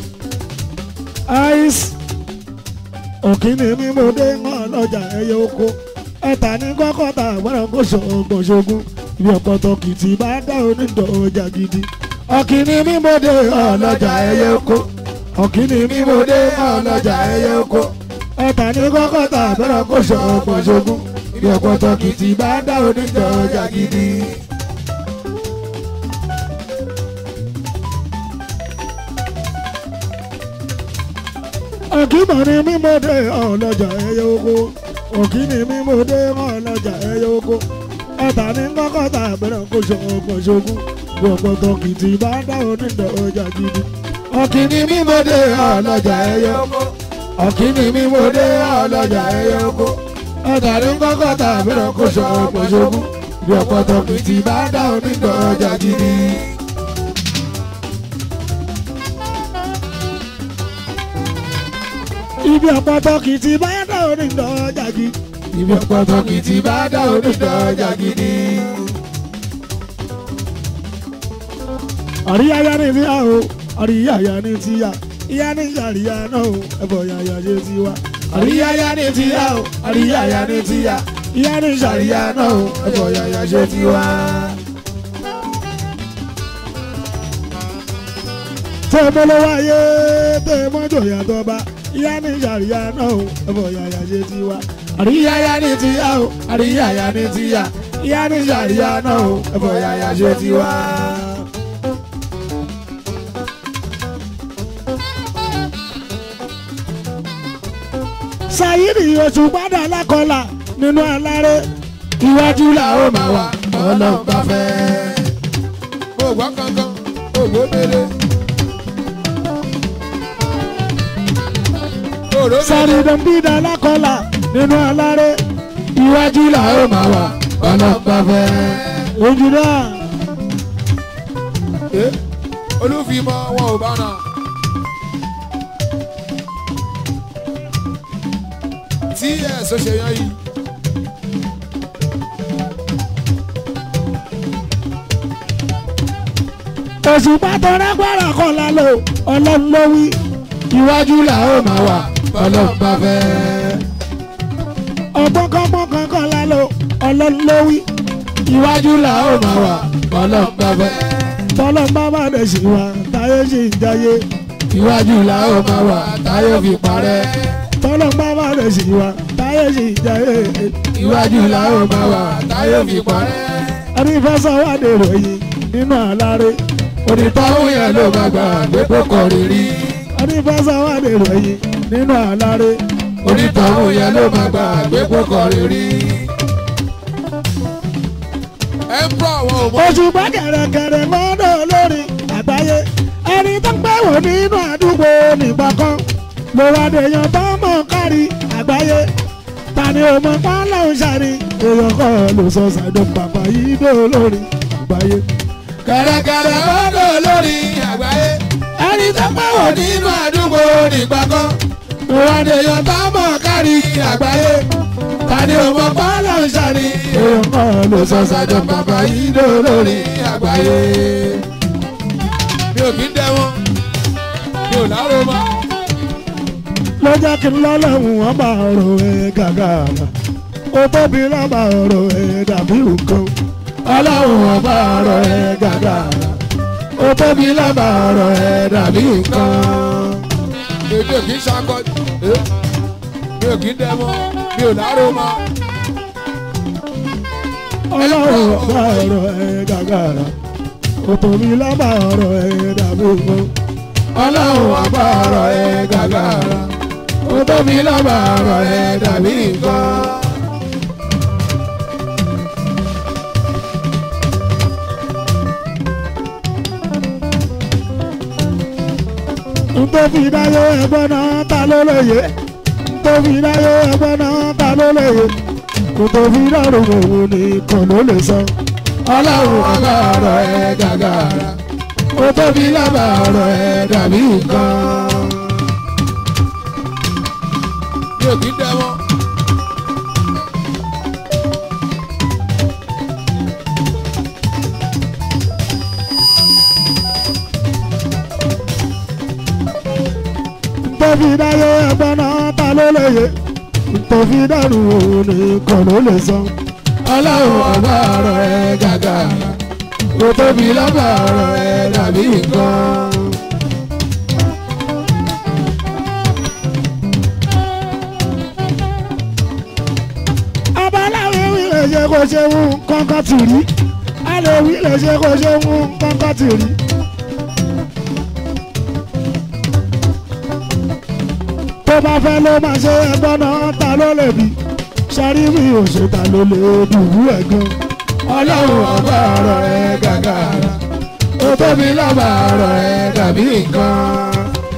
ice. ọ̀kìnì mímọ́dé ọlọ́jà ẹyẹ oko ẹ̀ta ní kọ́kọ́ta gbọ́dọ̀ kó ṣọ̀gbọ̀n ṣogun ibi ọ̀pọ̀tọ̀ kìtì bá dá onídọ̀ ọjà gidi. ọ̀kìnì mímọ́dé ọlọ́jà ẹyẹ oko ọ̀kìnì mímọ́dé ọlọ́jà ẹyẹ oko ẹ̀ta ní kọ́kọ́ta gbọ́dọ̀ kó ṣọ̀gbọ̀n ṣogun ibi ọ̀pọ̀tọ̀ kìtì bá dá onídọ̀ ọjà gidi. ọ̀kìmọ̀ ni mímọ́dé ọlọ́jà ẹyẹ oko òkìní mímọ́dé ọlọ́jà ẹyẹ oko ẹ̀ta ní kọ́kọ́ta àbẹ̀rẹ̀ kó ṣọ̀gbọ̀n ṣogun bí ọ̀pọ̀tọ̀ kìtì bá dá onídọ̀ ọjà gidi. ọ̀kìní mímọ́dé ọlọ́jà ẹyẹ oko ọ̀kìní mímọ́dé ọlọ́jà ẹyẹ oko ẹ̀ta ní kọ́kọ́ta àbẹ̀rẹ̀ kó ṣọ̀gbọ̀n ṣogun bí ọ̀pọ̀tọ̀ kìtì bá dá onídọ̀ ọjà gidi. ibi ọ̀pọ̀tọ̀ kìtì bá dá onídọ̀ ọjà gidi ibi ọ̀pọ̀tọ̀ kìtì bá dá onídọ̀ ọjà gidi. àríyáyá ní ti yá o àríyáyá ní ti yá ìyá ní sàríyá náà o ẹ̀fọ́ yàyà ṣe ti wá. àríyáyá ní ti yá o àríyáyá ní ti yá ìyá ní sàríyá náà o ẹ̀fọ́ yàyà ṣe ti wá. tẹ́ mọ́ lọ́wọ́ ayé tẹ́ mọ́ jòyà tó bá ìyá ní sàríyá náà o ẹ̀fọ́ yàyà ṣe ti wá. àríyáyá ní ti yá o àríyáyá ní ti yá ìyá ní sàríyá náà o ẹ̀fọ́ yàyà ṣe ti wá. Sayidi oṣù padà lákọlà nínú aláré iwájú là ó máa wà ọlọ́run bá fẹ́. mo gbọ́ kankan mo gbọ́ mele. òró mele. Sàrídọ̀mbídà lákọlà nínú aláré iwájú là ó máa wà ọlọ́run bá fẹ́. ojú náà Eh, olúfimọ́ wọn ò bá nà. tí ẹ̀ sọ ṣe yan yìí. oṣù pàtó rágbára kọlà lò ọlọ́run ló wí iwájú là ó máa wà ọlọ́run bá fẹ́. ọgbọ́n kọ́gbọ́n kan kọlà lò ọlọ́run ló wí iwájú là ó máa wà ọlọ́run bá fẹ́. tọ́lọ́ bá má dẹ̀ sí wa táyé sì ń jayé iwájú là ó máa wà táyé fi parẹ́. tọ́lọ́ bá má dẹ̀ sí wa táyé sì ń jayé iwájú là ó máa wà táyé fi parẹ́. ẹni fẹ́ sọ wá dèrò yìí nínú àláré onítọ́hún yẹn ló máa gbà pé kò kọ̀ rírí. ẹni fẹ́ sọ wá dèrò yìí nínú àláré onítọ́hún yẹn ló máa gbà pé kò kọ̀ rírí. emperor wọn ò mọ. oṣù bá kẹ̀rẹ̀kẹ̀rẹ̀ mọ́dọ̀ lórí àgbáyé ẹni tó ń pẹ́ wò nínú àdúgbò nígbà kan ló wá dèèyàn tó mọ̀ kárí àgbáyé tani ò mọ̀ pálọ̀ ń ṣàrí èèyàn kọ́ ló sọ ṣàdọ̀ pàpà yìí dó lórí àgbáyé. kẹ̀rẹ̀kẹ̀rẹ̀ mọ́dọ̀ lórí àgbáyé. ẹni tó pẹ́ wò nínú àdúgbò nígbà kan ló wá dèèyàn tó mọ̀ kárí àgbáyé tani ò mọ̀ pálọ̀ ń ṣàrí èèyàn kọ́ ló sọ ṣàdọ̀ pàpà yìí dó lórí àgbáyé. mi ò kí ń dẹ wọn mi ò láró mọ́. ló jẹ́ kí n lọ́lọ́run wọn bá ọ̀rọ̀ ẹ̀ gàgà ó tóbi lọ́ba ọ̀rọ̀ ẹ̀ dàbí nǹkan ọlọ́run wọn bá ọ̀rọ̀ ẹ̀ gàgà ó tóbi lọ́ba ọ̀rọ̀ ẹ̀ dàbí nǹkan. èmi ò kì í ṣakọ eh, mi ò kì í dẹmọ mi ò láró mọ ọlọ́run ọba ọ̀rọ̀ ẹ̀ gàgàrà ó tóbi lọ́ba ọ̀rọ̀ ẹ̀ dàbí nǹkan. ọlọ́run ọba ọ̀rọ̀ ẹ̀ gàgàrà ó tóbi lọ́ba ọ̀rọ̀ ẹ̀ dàbí nǹkan. ntòfi dáyé ẹgbọ́n náà ta ló lóye ntòfi dáyé ẹgbọ́n náà ta ló lóye ntòfi dárò òun nìkan ló lè sọ. ọlọ́run ọba ọ̀rọ̀ ẹ̀ gàgàrà ó tóbi lábà ọ̀rọ̀ ẹ̀ dàbí nǹkan. mi ò kì í dẹmọ. ntòfi dáyé ẹgbọ́n náà ta ló lóye ntòfi dárò òun nìkan ló lè sọ. ọlọ́run ọba ọ̀rọ̀ ẹ̀ gàgàrà ó tóbi lábà ọ̀rọ̀ ẹ̀ dàbí nǹkan. abaláwo wí lè ṣe kó ṣe ń kọ́kọ́ tì rí alẹ́ wí lè ṣe kó ṣe ń kọ́kọ́ tì rí. tó bá fẹ́ ló máa ṣe ẹgbọ́n náà ta ló lè bí sáré mi ò ṣe ta ló lè dùbú ẹ̀ gan. ọlọ́run ọba ọ̀rọ̀ ẹ̀ gàgàrà ó tóbi lọ́ba ọ̀rọ̀ ẹ̀ dàbí nǹkan.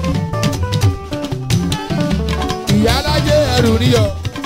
ìyá alájẹ ẹrù níyọ.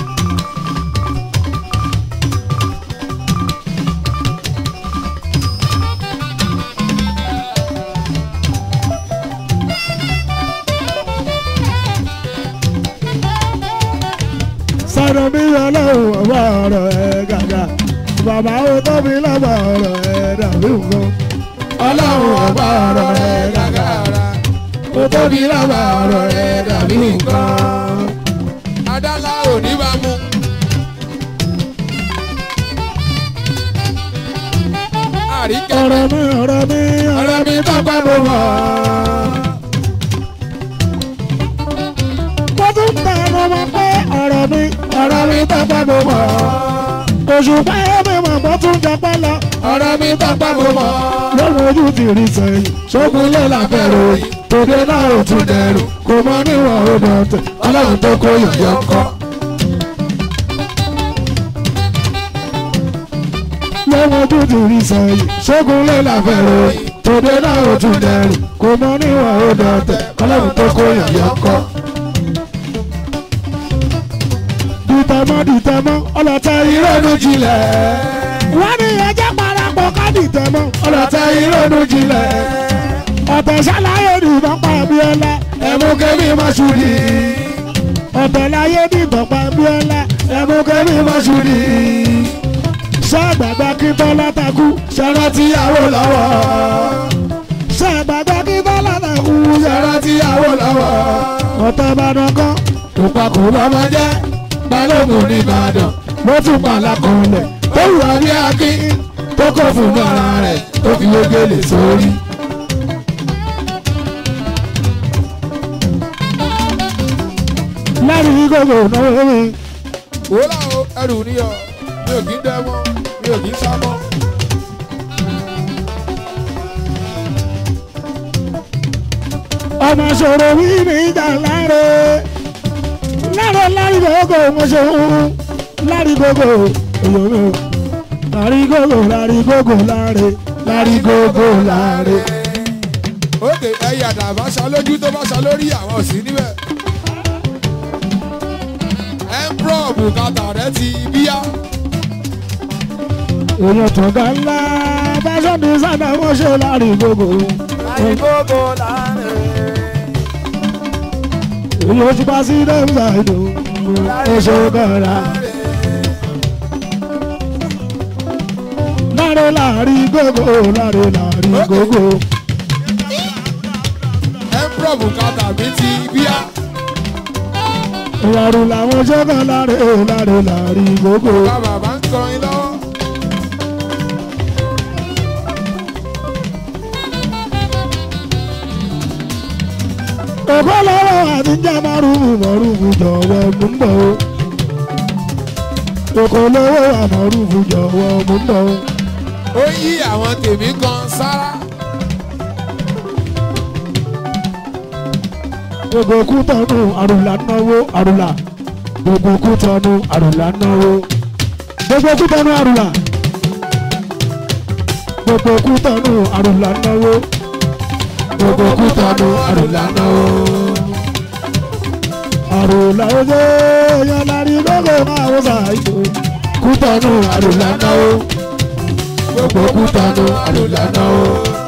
sọ̀rọ̀ mi ọlọ́run ọba ọ̀rọ̀ ẹ̀ gàgà bàbá ó tóbi lọ́ba ọ̀rọ̀ ẹ̀ dàbí nǹkan. ọlọ́run ọba ọ̀rọ̀ ẹ̀ gàgàrà ó tóbi lọ́ba ọ̀rọ̀ ẹ̀ dàbí nǹkan. adálá ò ní bá mú. àríkẹ́ ọ̀rọ̀ mi ọ̀rọ̀ mi ọ̀rọ̀ mi tọ́pẹ́ mo mọ̀. mo tún tẹ ẹnu mọ pé ọ̀rọ̀ mi ọ̀rọ̀ mi tọ́pẹ́ mo mọ̀. òṣùpá mi mọ̀ bó tún jọpẹ́ lọ. ọ̀rọ̀ mi tọ́pẹ́ mo mọ̀. lóhun ojú ti rí sẹ́yìn ṣógun lé làbẹ̀rù tòde náà ò tún dẹrù kò mọ níwọ̀n ó dọ̀tẹ̀ ọlọ́run tó kó yọ̀yọ̀ kọ́. lọ́wọ́ ojú ti rí sẹ́yìn ṣógun lé làbẹ̀rù tòde náà ò tún dẹrù kò mọ níwọ̀n ó dọ̀tẹ̀ ọlọ́run tó kó yọ̀yọ̀ kọ́. dìtẹ̀mọ́ dìtẹ̀mọ́ ọlọ́tẹ̀ ìrònú jinlẹ̀. wọ́n ní ẹjẹ́ parapọ̀ ká dìtẹ̀mọ́ ọlọ́tẹ̀ ìrònú jinlẹ̀. ọ̀tẹ̀ ṣàlàyé nìbọn pa Abíọ́lá ẹ̀mú kẹ́mi mọ́ṣúrì. ọ̀tẹ̀ láyé nìbọn pa Abíọ́lá ẹ̀mú kẹ́mi mọ́ṣúrì. ṣàgbàgbà kí Bọ́lá takú ṣẹlẹ̀ tíyàwó lọ́wọ́. ṣàgbàgbà kí Bọ́lá takú ṣẹlẹ̀ tíyàwó lọ́wọ́. ọ̀tẹ̀ Ìbàdàn kan tó pa kò lọ́mọ jẹ́ balógun nìbàdàn ló tún pa lákọọlẹ̀ tó wù wá ní akín tó kọ̀ fún ara rẹ̀ tó fi wégele sórí. láti gbogbo náwó mi. wòlá o ẹrù níyọ mi ò kì í dẹmọ mi ò kì í sámọ. ọmọ ṣòro wí ní ìjà láre láre lárí gbogbo mo ṣe ń lárí gbogbo èyí mi ò lárí gbogbo lárí gbogbo láre lárí gbogbo láre. òkè ẹyà dàbá ṣa lójú tó bá ṣa lórí àwọn òsì níbẹ̀. emperor bùkátà rẹ ti bíyá. èèyàn tó ga ńlá fashion designer wọ́n ṣe lárí gbogbo. Àìgbógo láàrin. èèyàn ti bá sí dẹ́mùsà ìdò oṣù kọ̀ọ̀la. láre lárí gbogbo láre lárí gbogbo. emperor bùkátà mi ti bíyá. ìyàrú làwọn ṣẹ́gun láre láre lárí gbogbo. bá bàbá ń kọrin lọ́wọ́. òkú lọ́wọ́ àti jẹ́ márùn-ún márùn-ún jọ̀wọ́ mú ń bọ̀ o. òkú lọ́wọ́ àmọ́rùn-ún jọ̀wọ́ mú ń bọ̀ o. ó yí àwọn tèmi kan sára. gbogbo kú tọ́nu àrùlà náwó àrùlà gbogbo kú tọ́nu àrùlà náwó gbogbo kú tọ́nu àrùlà gbogbo kú tọ́nu àrùlà náwó gbogbo kú tọ́nu àrùlà náwó. àrùlà ojú yan lárí gbogbo máa wọ́n ṣàìsò kú tọ́nu àrùlà náwó gbogbo kú tọ́nu àrùlà náwó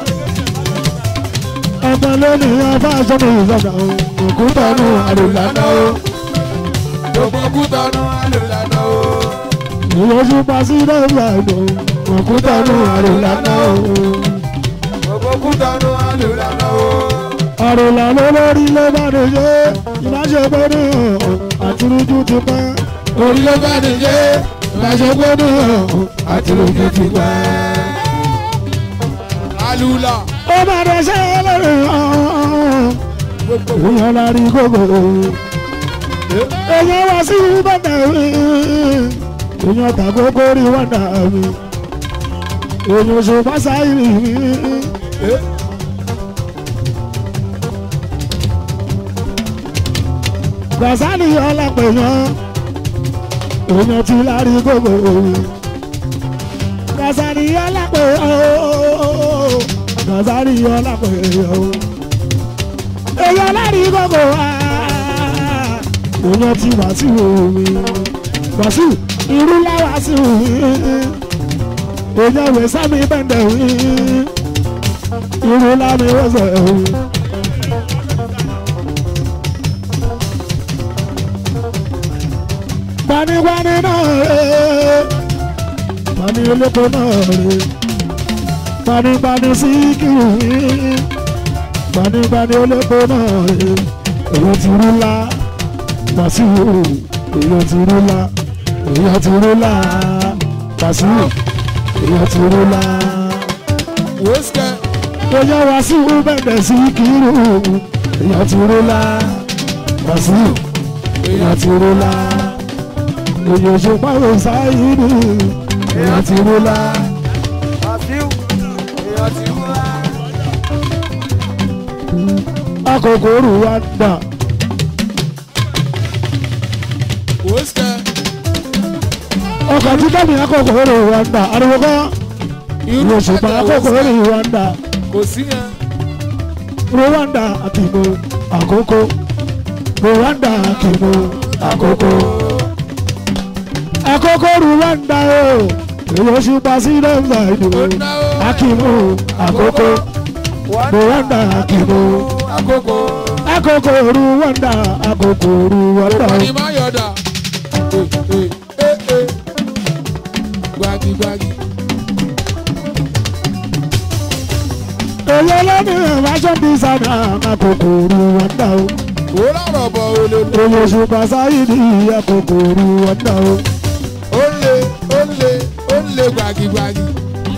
ọmọ lónìí ọba sọmọ ìsọdọ òkúta nù àlùlànà o. gbogbo kútọ́nù àlùlànà o. ìwọ ṣùpá sí lọ́wọ́ àgbò òkúta nù àlùlànà o. gbogbo kútọ́nù àlùlànà o. àlùlànà lórí ló bá ní ṣe ìbáṣepọ̀ ní ọ̀hún àtúrújú ti pẹ́. orí ló bá ní jẹ́ ìbáṣepọ̀ ní ọ̀hún àtúrújú ti pẹ́. àlùlà. ó bá dẹ̀ ṣe lórí ọ̀hún. gbogbo èèyàn la rí gbogbo èèyàn wá sí bàtà mi èèyàn tàgógó rí wàdà mi èèyàn ṣùgbọ́n sáyìrì mi gbàsánì ọlápẹ̀yàn èèyàn ti la rí gbogbo gbàsánì ọlápẹ̀yàn gbàsánì ọlápẹ̀yàn èèyàn lárí gbogbo wa èèyàn ti wàásù mi wàásù irú láwàásù mi èèyàn wẹ̀ sámi bẹ́ndẹ̀ mi irú lámi wọ́sẹ̀ mi. gbanigbani náà rè gbani olóko náà rè gbanigbani síkìrì mi gbanígbaní olóko náà rè èèyàn ti rú lá Wàsíù èèyàn ti rú lá èèyàn ti rú lá Wàsíù èèyàn ti rú lá. wòsíkẹ́ èèyàn Wàsíù bẹ̀rẹ̀ sí kírù èèyàn ti rú lá Wàsíù èèyàn ti rú lá èèyàn ṣùpá òsáyìí èèyàn ti rú lá. Wàsíù èèyàn ti wú wá. akókò rù wá dà. wòsíkẹ́ ọkọ̀ tí kẹ́mi akókò rù wá dà ariwo kan. irú Òṣùpá àkókò rí Rwanda kò sí yẹn. Rwanda àkìmọ àkókò Rwanda àkìmọ àkókò. Àkókò Rwanda o èyí Òṣùpá sí lẹ́mbà ìdìbò ó náwó àkìmọ àkókò Rwanda àkìmọ àkókò. àkókò Rwanda àkókò Rwanda. Òpàdé máa yọ̀dà. Ee ee ee gbagigbagi. Èyí ọlọ́ni fashion designer àkókò Rwanda o. Ó lọ́rọ̀ bọ̀ olè. Èyí Òṣùpá sáyidì àkókò Rwanda o. Ó lé ó lé ó lé gbagigbagi.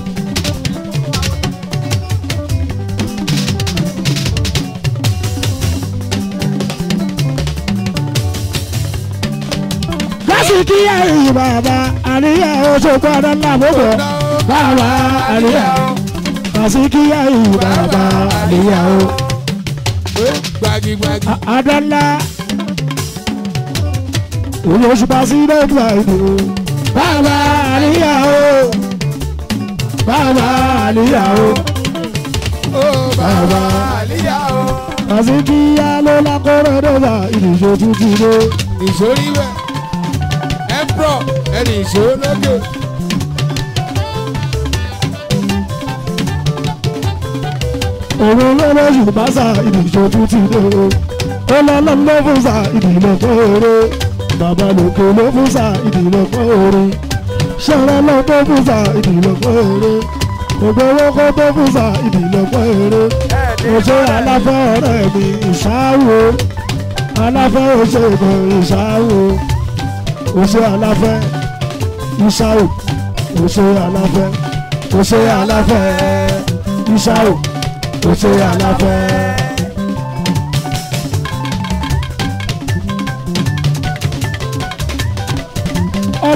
lásìkí ẹ̀yìn bàbá àríyá oṣogbo ọ̀dọ́là gbogbo bàbá àríyá lásìkí ẹ̀yìn bàbá àríyá o Ee gbagigbagi. ọ̀dọ́là òye oṣù bá sí lẹ́gbà ìlú bàbá àríyá o bàbá àríyá o Ó bàbá àlíyá o. lásìkí yá ló lákọ̀ọ́rọ̀ dọ́là ìdíje tuntun lé Ìṣòrí bẹ̀. Emperor ẹni ìṣòro lókè. òun ló lóṣù bá sà ìdíje tuntun lé ó lọ́lọ́ ló fún sà ìdílé fẹ́ẹ́rẹ́ bàbá lòkè ló fún sà ìdílé fẹ́ẹ́rẹ́ ṣẹlẹ̀ ló tó fún sà ìdílé fẹ́ẹ́rẹ́ gbogbo owó kó tó fún sà ìdílé fẹ́ẹ́rẹ́ òṣè aláfẹ́ ọ̀rẹ́ mi ìṣáwó aláfẹ́ òṣègùn ìṣáwó òṣè aláfẹ́ ìṣáwó òṣè aláfẹ́ òṣè aláfẹ́ ìṣáwó òṣè aláfẹ́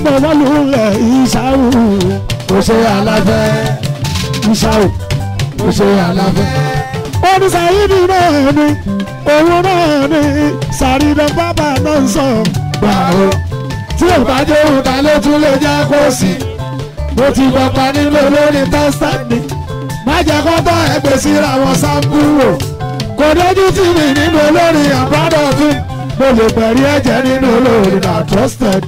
ọmọ wọlúùlẹ̀ ìṣàwù kò ṣe aláfẹ́ ìṣàwù kò ṣe aláfẹ́. oníṣàyídì náà ni òun náà ni sàrídọ̀ bàbá náà ń sọ gbà ó tí ò bá jẹ́ òun ta ló tún lè jẹ́ kó sí mo ti gbọ̀pá nílò lórí tẹ́sítẹ́ẹ̀nì má jẹ́ kó tọ́ ẹgbẹ́ síra wọn sáńkúrò kò dójú tì mí nínú olórin àbádọ́ fún mo lè pẹ̀rí ẹ̀jẹ̀ nínú olórin na trusted.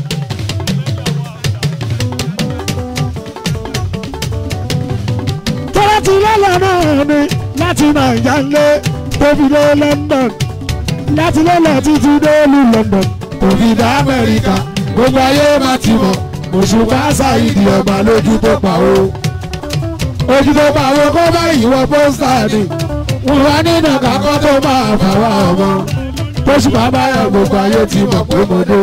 tọ́lá ti lọ́lọ́ náà ni láti nàìjà ńlẹ̀ tó fi dé London láti lọ́lọ́ títí dé ìlú London tó fi dé Amẹ́ríkà gbogbo ayé má ti mọ̀ òṣùpá ṣàìdí ọba lójú tó pa o ojú tó pa o kó bá ìwọ pósítà ni wọn wá nínú kakọ́ tó máa fà wá ọmọ tóṣù bàbá yà gbogbo ayé ti mọ̀ pé mo dé.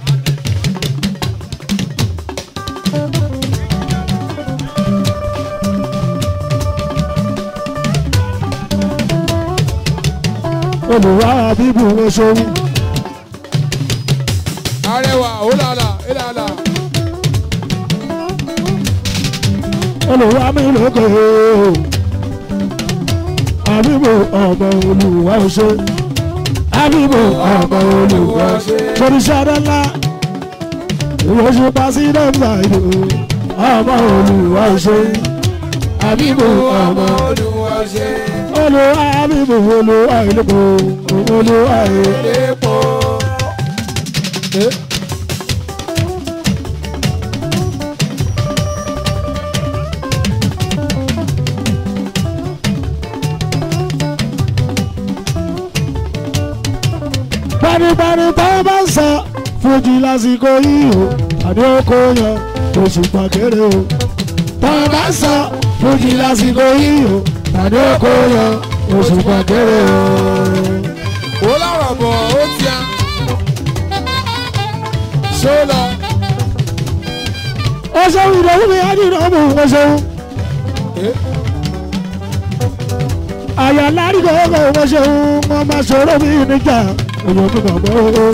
olùwà bíbù ló ṣòwò. arẹwà òlàlà ìlàlà olùwà mi lókè àbíbò ọmọ olùwà ṣe àbíbò ọmọ olùwà ṣe toríṣàdá ńlá ìwọ̀ṣù pàṣídẹ́ǹtà ìlú ọmọ olùwà ṣe àbíbò ọmọ olùwà ṣe olùwà àbíbò olùwà ìlú olùwà ìlú. lépo. panipani tá a bá ń sọ fújì lásìkò yìí o àní oko yan oṣù pàkéré o tá a bá ń sọ fújì lásìkò yìí o àní oko yan oṣù pàkéré o. ó lọ́rọ̀ bọ̀ ó tíá ṣó lọ ó ṣeun ìdòwú mi ádìrò mú ó ṣeun àyà láríkò ọkọ̀ ó ṣeun wọn máa ṣòro mi níjà èèyàn mi bàbá o.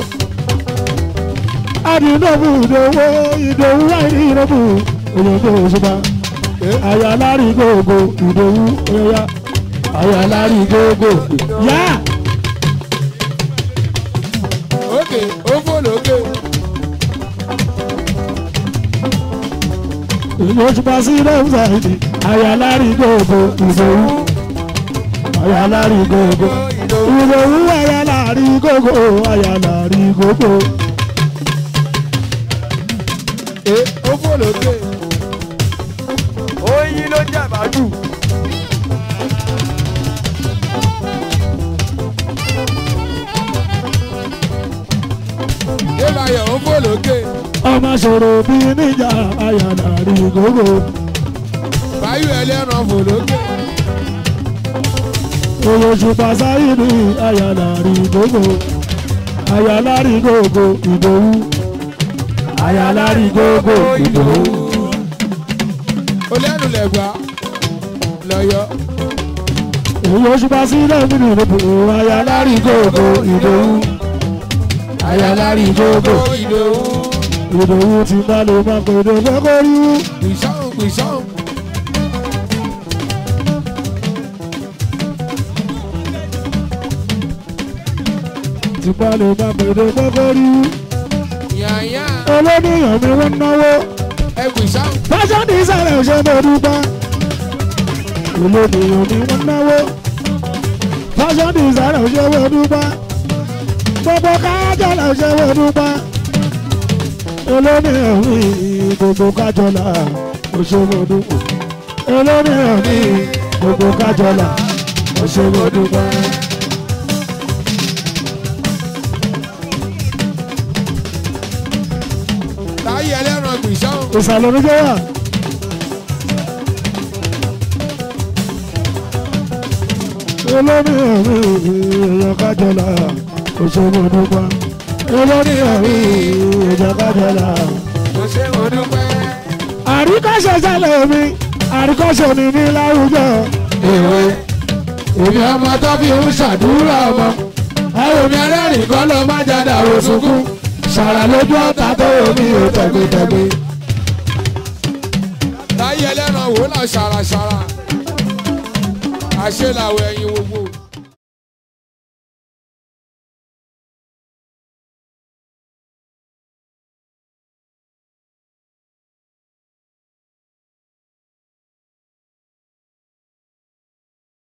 adìrò mú ìdòwú ìdòwú láìní ìrọ̀mù èèyàn mi ò ṣùgbọ́n àyà láríkò ọkọ̀ ìdòwú ẹ̀yà àyà láríkò ọkọ̀ yá. òkè ó fò lókè ìlọ́sùpá sí lẹ́wọ̀sáìdì àyàlárí gbogbo ìdòwú àyàlárí gbogbo ìdòwú àyàlárí gbogbo àyàlárí gbogbo. ẹ ó fò lókè oyin ló jẹ màálù. débàyọ̀ ó fò lókè ọmọ sọ̀rọ̀ bí níjà àyàlárí gbogbo. báyọ̀ ẹlẹ́ran fò lókè ìlọ́sùpá sáyìdì àyàlárí gbogbo àyàlárí gbogbo ìdòwú àyàlárí gbogbo ìdòwú. ó lẹ́nu lẹ́gbà lọ́yọ̀ ìlọ́sùpá sí lẹ́mìnì gbogbo àyàlárí gbogbo ìdòwú àyàlárí gbogbo. ìdòwú ìdòwú ti bá lè má pè é fẹ́ kó rí wú. gbìsàn gbìsàn ti bá lè má pè é fẹ́ kó rí wú. yàyà olóníyàn mi wọ́n náwó. ẹ gbìsàn fashion designer ṣe mo dúpẹ́. olóníyàn mi wọ́n náwó. fashion designer ṣe mo dúpẹ́. gbogbo kájọ́lá ṣe mo dúpẹ́. olóníyàn mi gbogbo kájọ́lá ṣe mo dúpẹ́. olóníyàn mi gbogbo kájọ́lá ṣe mo dúpẹ́. táyé ẹlẹ́ran gbìsàn ìsàlẹ̀ oníjẹ́ wà. olórí ẹ̀rí èèyàn kájọlá òṣèlú dúpá. olórí ẹ̀rí èèyàn kájọlá. kò ṣe mo dúpẹ́ àríkọ́ṣe sálẹ̀ mi àríkọ́ṣe ni ní láwùjọ. èwe èmi ọmọ tó fi ń ṣàdúrà ọmọ. ẹ̀rọ mi ẹlẹ́rìí kọ́ ló má jáde àwọn sunkún. ṣàràṣàrà lójú ọ̀tá tó omi ò tẹ̀gbẹ́tẹ̀gbẹ́. láyé ẹlẹ́ran wò lá ṣàràṣàrà àṣẹ làwọn ẹyin gbogbo.